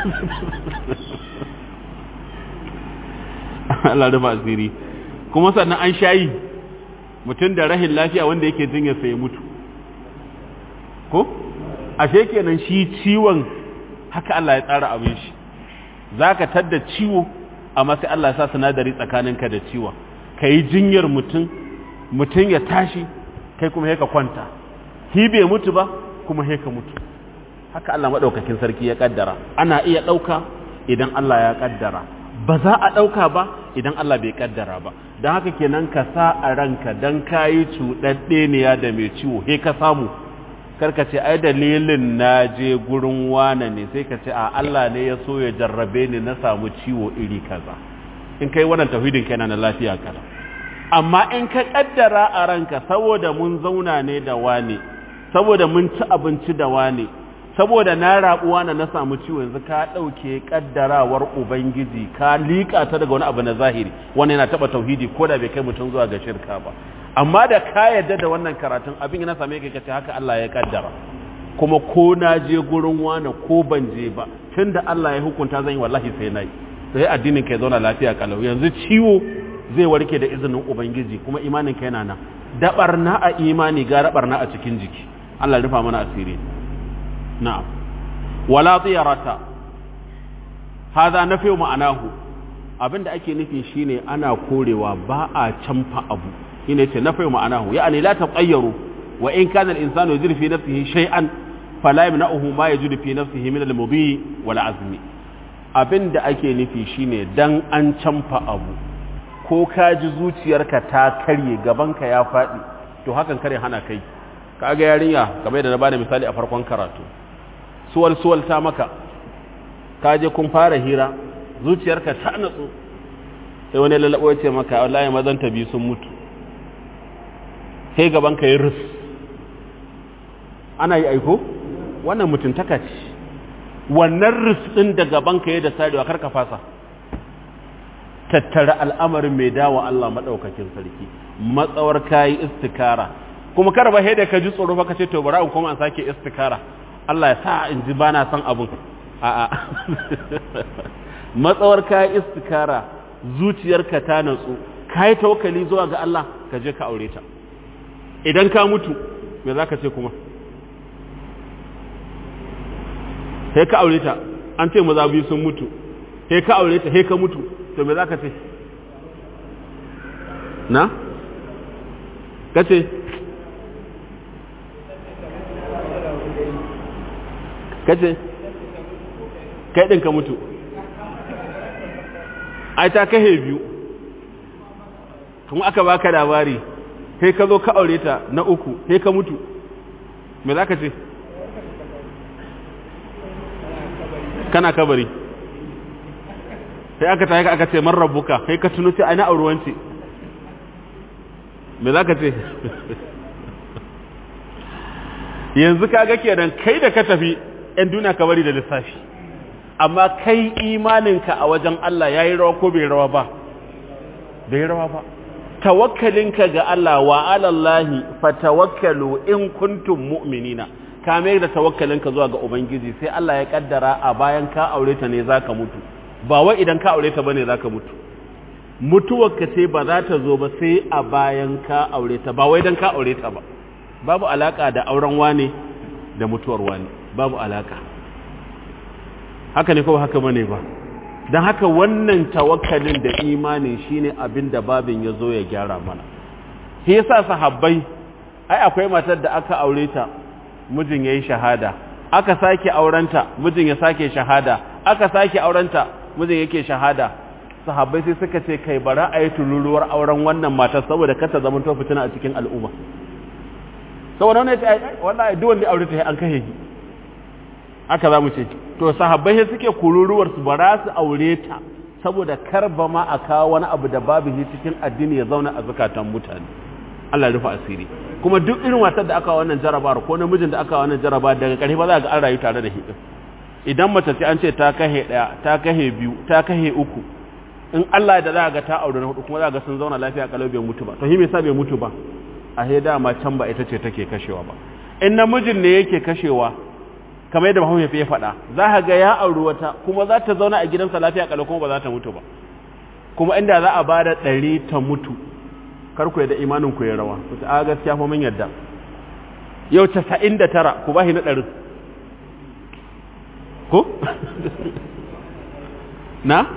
Allah rufa asiri kuma sannan an shayi mutum da rahin lafiya wanda yake jinya sai ya mutu ko ashe kenan shi ciwon haka Allah ya tsara abin shi zaka tadda ciwo amma sai Allah ya sa sinadari tsakaninka da ciwon kai jinyar mutum mutum ya tashi kai kuma ka kwanta hi bai mutu ba kuma ka mutu haka Allah madaukakin sarki ya kaddara ana iya dauka idan Allah ya kaddara ba za a dauka ba idan Allah bai kaddara ba don haka kenan ka sa a ranka don kayi cuɗaɗɗeniya da mai ciwo he ka samu karka ce ai dalilin na je gurin wane ne sai ka ce a Allah ne ya so ya jarrabe ni na samu ciwo iri kaza in kai wannan tauhidin kenan na lafiya kaza amma in ka kaddara a ranka saboda mun zauna ne da wane saboda mun ci abinci da wane saboda na rabuwa na na samu ciwo yanzu ka ɗauke ƙaddarawar ubangiji ka liƙa ta daga wani abu na zahiri wani yana taɓa tauhidi ko da bai kai mutum zuwa ga shirka ba amma da ka yarda da wannan karatun abin yana same ka kace haka Allah ya kaddara kuma ko na je gurin wani ko ban je ba tunda Allah ya hukunta zan yi wallahi sai nayi sai addinin ka ya zauna lafiya kalau yanzu ciwo zai warke da izinin ubangiji kuma imanin ka yana nan da barna a imani ga barna a cikin jiki Allah rufa mana asiri na'am wala tiyarata hada nafi ma'anahu abinda ake nufi shine ana korewa ba a canfa abu shine ce nafi ma'anahu ya'ani la taqayyaru wa in kana al-insanu yajidu fi nafsihi shay'an fala yamna'uhu ma yajidu fi nafsihi min al-mudhi wal azmi abinda ake nufi shine dan an canfa abu ko ka ji zuciyarka ta karye gabanka ya faɗi to hakan kare hana kai kaga yarinya kamar da na bada misali a farkon karatu suwal suwal ta maka ka je kun fara hira zuciyarka ta natsu sai wani lalabo ya ce maka wallahi mazan ta biyu sun mutu sai gaban ka yi rus ana yi aiko wannan mutuntaka ce wannan rus din da gaban ka yi da sarewa kar ka fasa tattara al'amarin mai dawa Allah madaukakin sarki matsawar kayi istikara kuma kar ba da ka ji tsoro ba ka ce to bari in kuma an sake istikara Allah ya sa in ji bana son abun a'a matsawar ka yi istikara zuciyarka ta natsu ka yi tawakkali zuwa ga Allah ka je ka aure ta idan ka mutu me za ka ce kuma sai ka aure ta an ce maza biyu sun mutu sai ka aure ta sai ka mutu to me za ka ce na ka ce kace kai ɗin ka mutu ai ta kahe biyu kuma aka baka labari sai ka zo ka aure ta na uku sai ka mutu me za ka ce kana kabari sai aka tayi aka ce man rabbuka sai ka tuno sai ai na auruwanci me za ka ce yanzu kaga kenan kai da ka tafi ‘yan duniya ka bari da lissafi amma kai imaninka a wajen Allah ya yi rawa ko bai rawa ba bai rawa ba tawakkalinka ga Allah wa alallahi fatawakkalu in kuntum mu'minina ka mai da tawakkalinka zuwa ga ubangiji sai Allah ya kaddara a bayan ka aure ta ne zaka mutu ba wai idan ka aure ta bane zaka mutu mutuwarka ce ba za ta zo ba sai a bayan ka aure ta ba wai dan ka aure ta ba babu alaka da auren wane da mutuwar wane babu alaka haka ne ko haka bane ba don haka wannan tawakkalin da imanin shine abin da babin ya zo ya gyara mana shi yasa sahabbai ai akwai matar da aka aure ta mijin yayi shahada aka sake aurenta mijin ya sake shahada aka sake aurenta mijin yake shahada sahabbai sai suka ce kai bara a yi tuluruwar auren wannan matar saboda kata zaman to fitina a cikin al'umma saboda wannan ya ce wallahi duk wanda aure ta an kashe shi aka za mu ce to sahabbai sai suke kururuwar su bara su aure ta saboda kar ba ma a kawo wani abu da babu shi cikin addini ya zauna a zakatan mutane Allah ya rufe asiri kuma duk irin matar da aka wannan jarabawar ko namijin da aka wannan jaraba daga ƙarshe ba za ga an rayu tare da shi idan mace ce an ce ta kahe ɗaya ta kahe biyu ta kahe uku in Allah da za ga ta aure na hudu kuma za ga sun zauna lafiya kalau bai mutu ba to shi me yasa bai mutu ba a he dama can ba ita ce take kashewa ba in namijin ne yake kashewa kamar yadda Muhammad ya faɗa za ka ga ya auri wata kuma za ta zauna a gidansa lafiya kalau kuma ba za ta mutu ba kuma inda za a bada ɗari ta mutu kar ku da imanin ku ya rawa ku ta gaskiya fa mun yadda yau 99 ku bashi na ɗarin ko na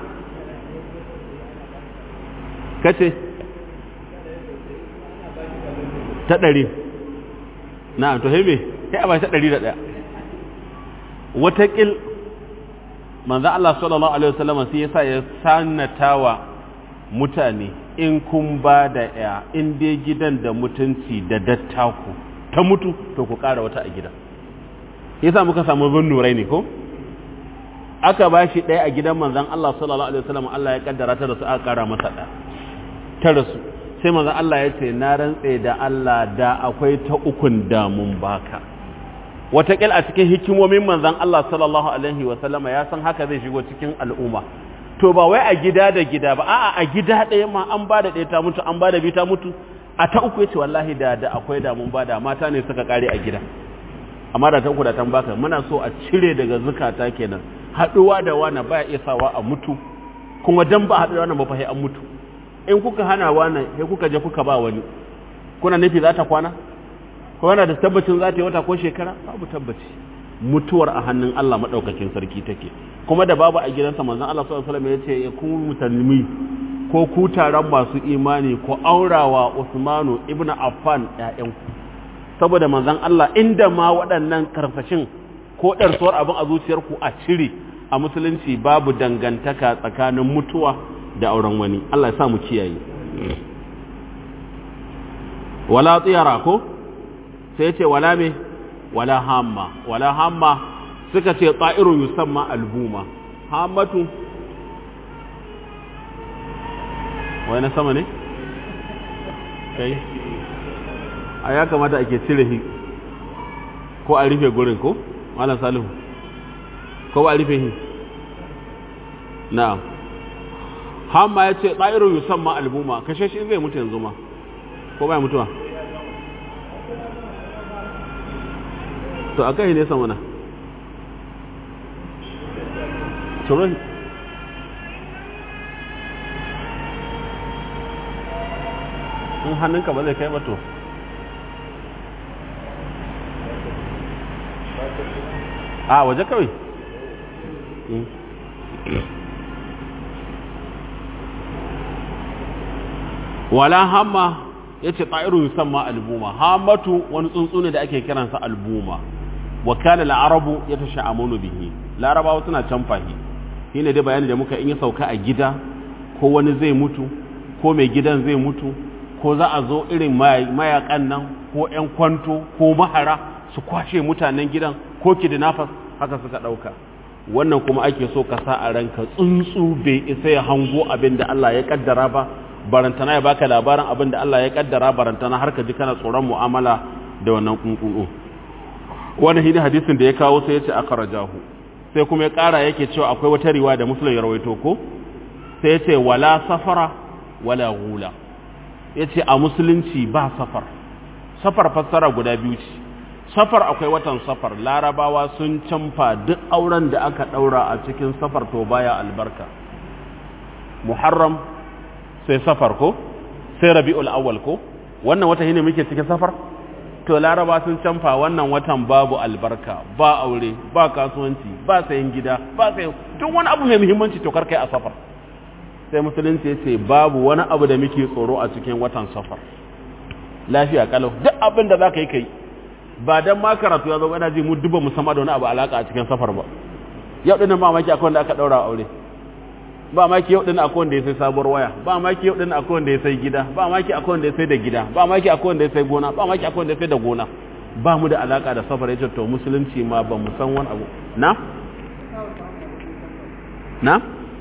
kace ta ɗari na to hebe sai a ba ta ɗari da ɗaya wataƙil manzan Allah sallallahu Alaihi wasallam sai ya sa ya sanatawa mutane in kun ba da ya in dai gidan da mutunci da dattaku ta mutu to ku ƙara wata a gidan yasa muka samu bin nurai ne ko aka ba shi ɗaya a gidan manzan Allah sallallahu Alaihi wasallam Allah ya kaddara ta da su aka ƙara masa ɗaya ta rasu sai manzan Allah ya ce na rantse da Allah da akwai ta ukun damun baka wataƙil a cikin hikimomin manzan Allah sallallahu Alaihi wasallama ya san haka zai shigo cikin al'umma to ba wai a gida da gida ba a'a a gida ɗaya ma an ba da ɗaya ta mutu an ba da biyu ta mutu a ta uku ya ce wallahi da da akwai damun ba da mata ne suka kare a gida amma da ta uku da tan baka muna so a cire daga zukata kenan haɗuwa da wani baya iya sawa a mutu kuma dan ba haɗuwa wani ba fa an mutu in kuka hana wani sai kuka je kuka ba wani kuna nufi za ta kwana ko yana da tabbacin za ta yi wata ko shekara babu tabbaci mutuwar a hannun Allah madaukakin sarki take kuma da babu a gidansa manzon Allah sallallahu alaihi wasallam ya ce ku musulmi ko ku taron masu imani ko aurawa Usmanu ibnu Affan ƴaƴanku saboda manzon Allah inda ma waɗannan karfashin ko ɗarsuwar abin a zuciyarku a cire a musulunci babu dangantaka tsakanin mutuwa da auren wani Allah ya sa mu kiyaye wala tsiyara ko sai ce wala me wala hamma wala hamma suka ce tsa'irun yusamma albuma hammatu wai na sama ne kai a ya kamata ake cire shi ko a rufe gurin ko malam salihu ko ba a rufe shi na hamma ya ce ɗa'irun yusamma albuma kashe shi zai mutu yanzu ma ko ba mutuwa to a kai ne sama na turon in hannunka ba zai kai ba to a waje kawai wala hamma ya ce ɗa'iru yusamma albuma hamatu wani tsuntsu ne da ake kiransa albuma wa kana la'arabu ya ta sha'amunu bihi larabawa suna canfa shi shi ne dai bayani da muka in ya sauka a gida ko wani zai mutu ko mai gidan zai mutu ko za a zo irin mayakan nan ko 'yan kwanto ko mahara su kwashe mutanen gidan ko kidnappers haka suka ɗauka wannan kuma ake so ka sa a ranka tsuntsu bai isa ya hango abin da Allah ya kaddara ba barantana ya baka labarin abin da Allah ya kaddara barantana har ka ji kana tsoron mu'amala da wannan kunkunu wani hidi hadisin da ya kawo sai ya ce akhrajahu sai kuma ya kara yake cewa akwai wata riwaya da muslim ya rawaito ko sai ya ce wala safara wala gula ya ce a musulunci ba safar safar fassara guda biyu ce safar akwai watan safar larabawa sun canfa duk auren da aka daura a cikin safar to baya albarka muharram sai safar ko sai rabi'ul awwal ko wannan wata shine muke cikin safar to laraba sun canfa wannan watan babu albarka ba aure ba kasuwanci ba sayan gida ba sayan duk wani abu mai muhimmanci to karkai a safar sai musulunci ya ce babu wani abu da muke tsoro a cikin watan safar lafiya kalau duk abin da za ka yi kai ba dan ma karatu ya zo ina ji mu duba musamman da wani abu alaka a cikin safar ba yau dinnan ba maki akwai wanda aka daura aure ba maki yau dinnan akwai wanda ya sai sabuwar waya ba maki yau dinnan akwai wanda ya sai gida ba maki akwai wanda ya sai da gida ba maki akwai wanda ya sai gona ba maki akwai wanda ya sai da gona ba mu da alaka da safar yace to musulunci ma ba mu san wani abu na na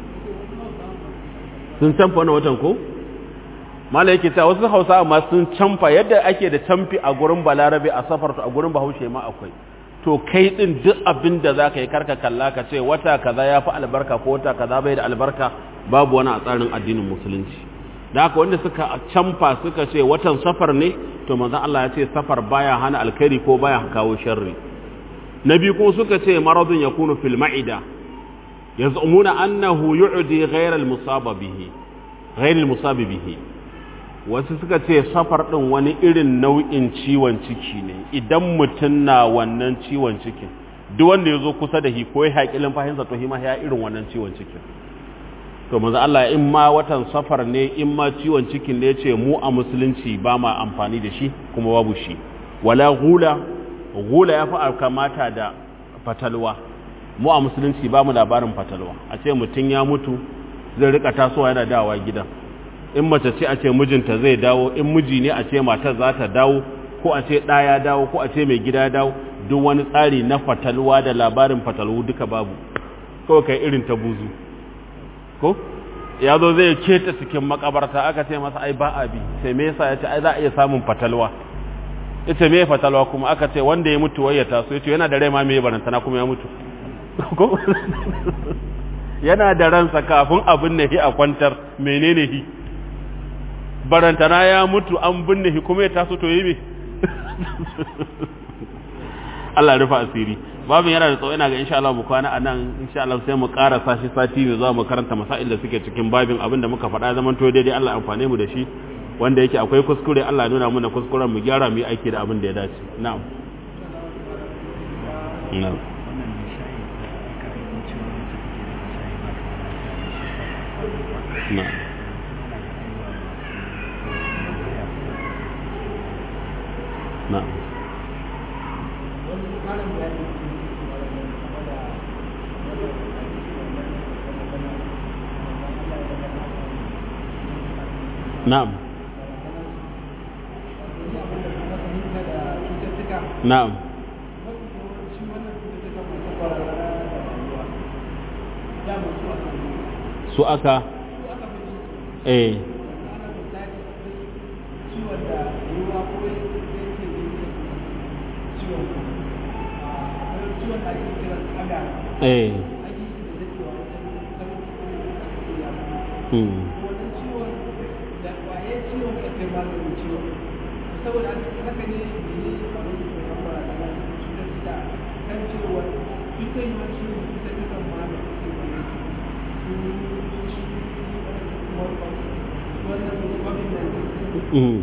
sun canfa wani watan ko mala yake cewa wasu hausa ma sun canfa yadda ake da canfi a gurin balarabe a safar to a gurin bahaushe ma akwai to kai din duk abin da za ka yi karka kalla ka ce wata kaza ya fi albarka ko wata kaza bai da albarka babu wani a tsarin addinin musulunci da haka wanda suka canfa suka ce watan safar ne to manzon Allah ya ce safar baya hana alkhairi ko baya kawo sharri na biyu kuma suka ce maradun yakunu fil ma'ida yaz'umuna annahu yu'di ghayra al-musaba bihi ghayra al-musab bihi wasu suka ce safar ɗin wani irin nau'in ciwon ciki ne idan mutum na wannan ciwon cikin duk wanda ya zo kusa da shi ko ya haƙilin fahimta to hima ya irin wannan ciwon cikin to manzo Allah in ma watan safar ne in ma ciwon cikin ne ce mu a musulunci ba ma amfani da shi kuma babu shi wala gula gula ya fi kamata da fatalwa mu a musulunci ba mu labarin fatalwa a ce mutum ya mutu zai rika tasowa yana dawowa gidan in mace ce a ce mijinta zai dawo in miji ne a ce matar za ta dawo ko a ce ɗa ya dawo ko a ce mai gida ya dawo duk wani tsari na fatalwa da labarin fatalwu duka babu kawai kai irin ta buzu ko ya zo zai keta cikin makabarta aka ce masa ai ba a bi sai me yasa ya ce ai za a iya samun fatalwa ita me fatalwa kuma aka ce wanda ya mutu wai ya taso ya ce yana da rai ma me barantana kuma ya mutu ko yana da ransa kafin abin ne a kwantar menene hi barantana ya mutu an binne shi kuma ya taso to yi me Allah rufa asiri babin yana da tsawo ina ga insha Allah mu kwana anan insha Allah sai mu ƙara sashi sati ne za mu karanta masail da suke cikin babin abin da muka faɗa zaman to daidai Allah amfane mu da shi wanda yake akwai kuskure Allah nuna mana kuskuren mu gyara mu yi aiki da abin da ya dace na'am na'am na'am na'am na'am na'am su aka eh eh hmm saboda haka ne ne kan cewa ita yi wani ciwon ita ta kan ma da suke wani wannan babin da hmm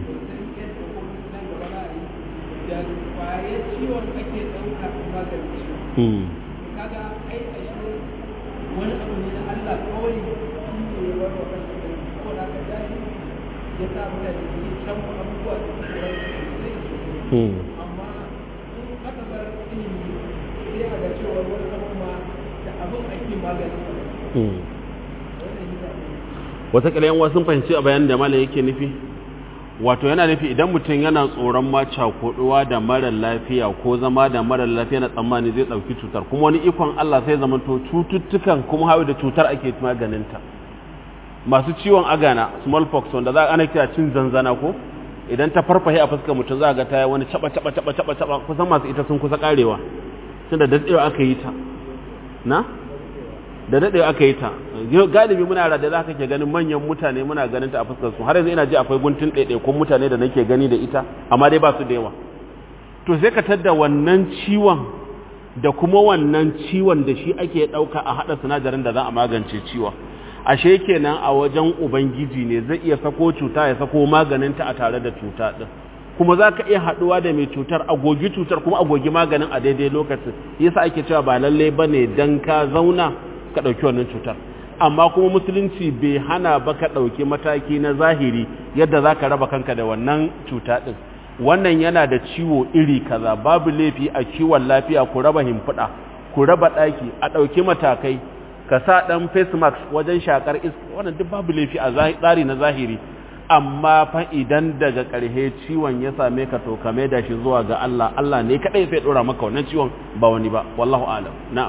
da kwaye ciwon ake ɗauka a maganin ciwon hmm kaga ai a shi wani abu ne na Allah kawai shi ne ya bar wa kansa da saboda haka jahi ya sa mutane su yi can abubuwa da suke rai hmm amma in aka bar ilimi sai a ga cewa wani abun ma da abin ake magani hmm wannan yi zaɓe watakila yan sun fahimci a bayanin da malam yake nufi wato yana nufi idan mutum yana tsoron ma cakuduwa da mara lafiya ko zama da mara lafiya na tsammani zai ɗauki cutar kuma wani ikon Allah sai zama to cututtukan kuma hawa da cutar ake maganinta masu ciwon agana smallpox wanda za a ana kira cin zanzana ko idan ta farfahe a fuskar mutum za ga ta yi wani caba caba caba caba caba kusan masu ita sun kusa karewa tun da daɗewa aka yi ta na da daɗewa aka yi ta galibi muna da za ka ke ganin manyan mutane muna ganin ta a fuskar su har yanzu ina ji akwai guntun ɗaiɗaikun mutane da nake gani da ita amma dai ba su da yawa to sai ka tadda wannan ciwon da kuma wannan ciwon da shi ake ɗauka a haɗa sinadarin da za a magance ciwon ashe kenan a wajen ubangiji ne zai iya sako cuta ya sako maganinta a tare da cuta ɗin kuma za ka iya haɗuwa da mai cutar agogi cutar kuma agogi maganin a daidai lokacin yasa ake cewa ba lallai ba ne don ka zauna ka ɗauki wannan cutar amma kuma musulunci bai hana ba ka ɗauki mataki na zahiri yadda za ka raba kanka da wannan cuta ɗin wannan yana da ciwo iri kaza babu laifi a kiwon lafiya ku raba himfiɗa ku raba ɗaki a ɗauki matakai ka sa ɗan face mask wajen shakar iska wannan duk babu laifi a tsari na zahiri amma fa idan daga ƙarshe ciwon ya same ka to kame da shi zuwa ga Allah Allah ne kadai sai dora maka wannan ciwon ba wani ba wallahu alam na'am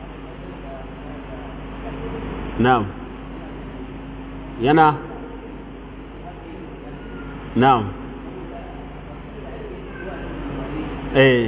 na'am yana na'am eh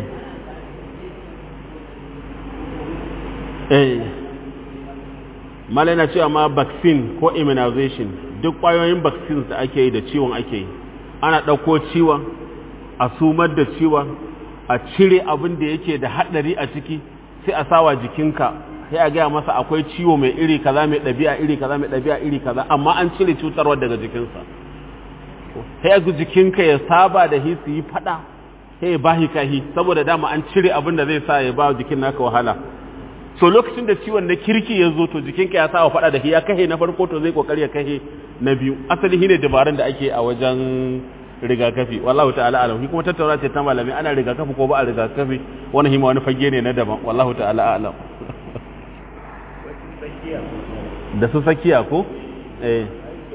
eh malai na cewa ma vaccine ko immunization duk ƙwayoyin vaccines da ake yi da ciwon ake yi ana ɗauko ciwon a sumar da ciwon a cire abin da yake da haɗari a ciki sai a sawa jikinka sai a gaya masa akwai ciwo mai iri kaza mai ɗabi'a iri kaza mai ɗabi'a iri kaza amma an cire cutarwar daga jikinsa sai a jikinka ya saba da hi su yi faɗa sai ya bahi kahi saboda dama an cire abin da zai sa ya ba jikin naka wahala so lokacin da ciwon na kirki ya zo to jikinka ya sawa faɗa da shi ya kahe na farko to zai kokari ya kahe na biyu asali shine dabarun da ake a wajen rigakafi wallahu ta'ala alam kuma tattauna ce ta malami ana rigakafi ko ba a rigakafi wani hima wani fage ne na daban wallahu ta'ala alam da su sakiya ko eh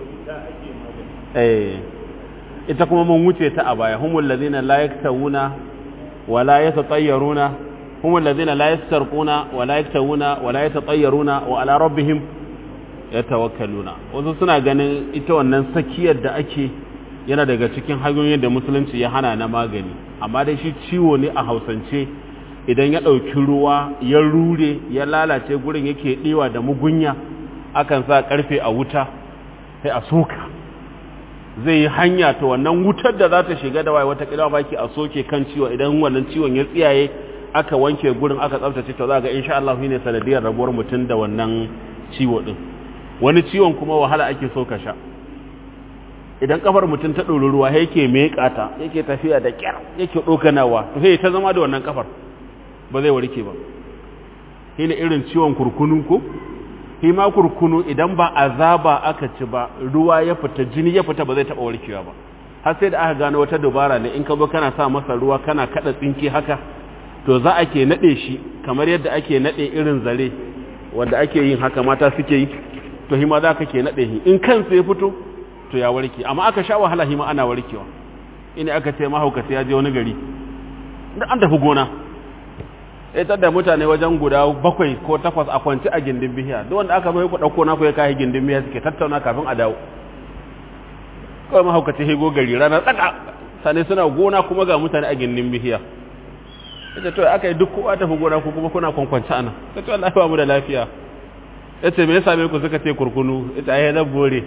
eh ita kuma mun wuce ta a baya humul ladina la yaktawuna wa la yatatayyaruna humul ladina la yastarquna wa la yaktawuna wa la yatatayyaruna wa ala rabbihim yatawakkaluna wasu suna ganin ita wannan sakiyar da ake yana daga cikin hanyoyin da musulunci ya hana na magani amma dai shi ciwo ne a hausance idan ya ɗauki ruwa ya rure ya lalace gurin yake ɗewa da mugunya akan sa ƙarfe a wuta sai a soka zai yi hanya ta wannan wutar da za ta shiga da waye wata ƙila baki a soke kan ciwo idan wannan ciwon ya tsiyaye aka wanke gurin aka tsaftace to za ga insha Allah ne sanadiyar rabuwar mutum da wannan ciwo din wani ciwon kuma wahala ake so ka sha idan kafar mutum ta ɗori ruwa yake meƙa ta yake tafiya da ƙyar yake ɗokanawa to sai ta zama da wannan kafar ba zai warke ba shi ne irin ciwon kurkunu ko shi ma kurkunu idan ba azaba aka ci ba ruwa ya fita jini ya fita ba zai taɓa warkewa ba har sai da aka gano wata dubara ne in ka zo kana sa masa ruwa kana kaɗa tsinke haka to za a ke naɗe shi kamar yadda ake naɗe irin zare wanda ake yin haka mata suke yi to shi ma za ka ke naɗe shi in kansa ya fito to ya warke amma aka sha wahala shi ma ana warkewa ina aka ce mahaukata ya je wani gari da an tafi gona ita da mutane wajen guda bakwai ko takwas a kwanci a gindin bihiya duk wanda aka bai ku ɗauko na ku ya kayi gindin bihiya suke tattauna kafin a dawo kawai mahaukaci hego gari rana tsaka sane suna gona kuma ga mutane a gindin bihiya ita to aka yi duk kowa tafi gona ku kuma kuna kwankwanci ana ta ce Allah ba mu da lafiya ya ce me ya same ku suka ce kurkunu ita ya zan bore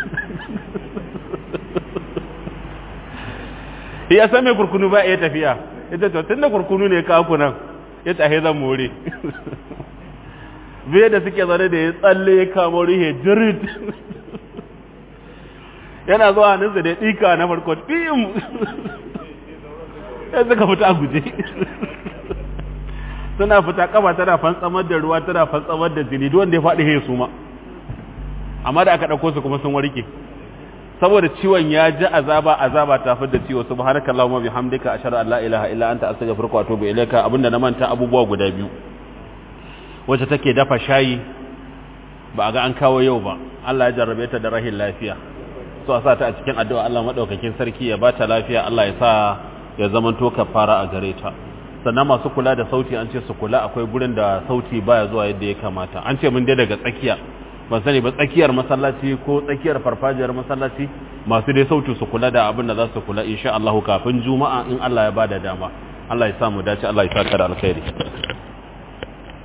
ya san mai kurkunu ba iya tafiya ita to tun da kurkunu ne kaku nan ya tahe zan more biye da suke zaune da ya tsalle ya kama rihe jirid yana zuwa hannunsa da ya ɗika na farko ɗiyim ya suka fita a guje suna fita kama tana fantsamar da ruwa tana fantsamar da jini wanda ya faɗi he su ma amma da aka ɗauko su kuma sun warke saboda ciwon ya ji azaba azaba ta fi da ciwo subhanakallahumma bihamdika ashhadu an la ilaha illa anta astaghfiruka wa atubu ilaika abinda na manta abubuwa guda biyu wacce take dafa shayi ba a ga an kawo yau ba Allah ya jarrabe ta da rahin lafiya so a sa ta a cikin addu'a Allah madaukakin sarki ya bata lafiya Allah ya sa ya zamanto kafara a gare ta sannan masu kula da sauti an ce su kula akwai gurin da sauti baya zuwa yadda ya kamata an ce mun dai daga tsakiya ban sani ba tsakiyar masallaci ko tsakiyar farfajiyar masallaci masu dai sautu su kula da abin da za su kula insha Allah kafin juma'a in Allah ya bada dama Allah ya samu dace Allah ya saka da alkhairi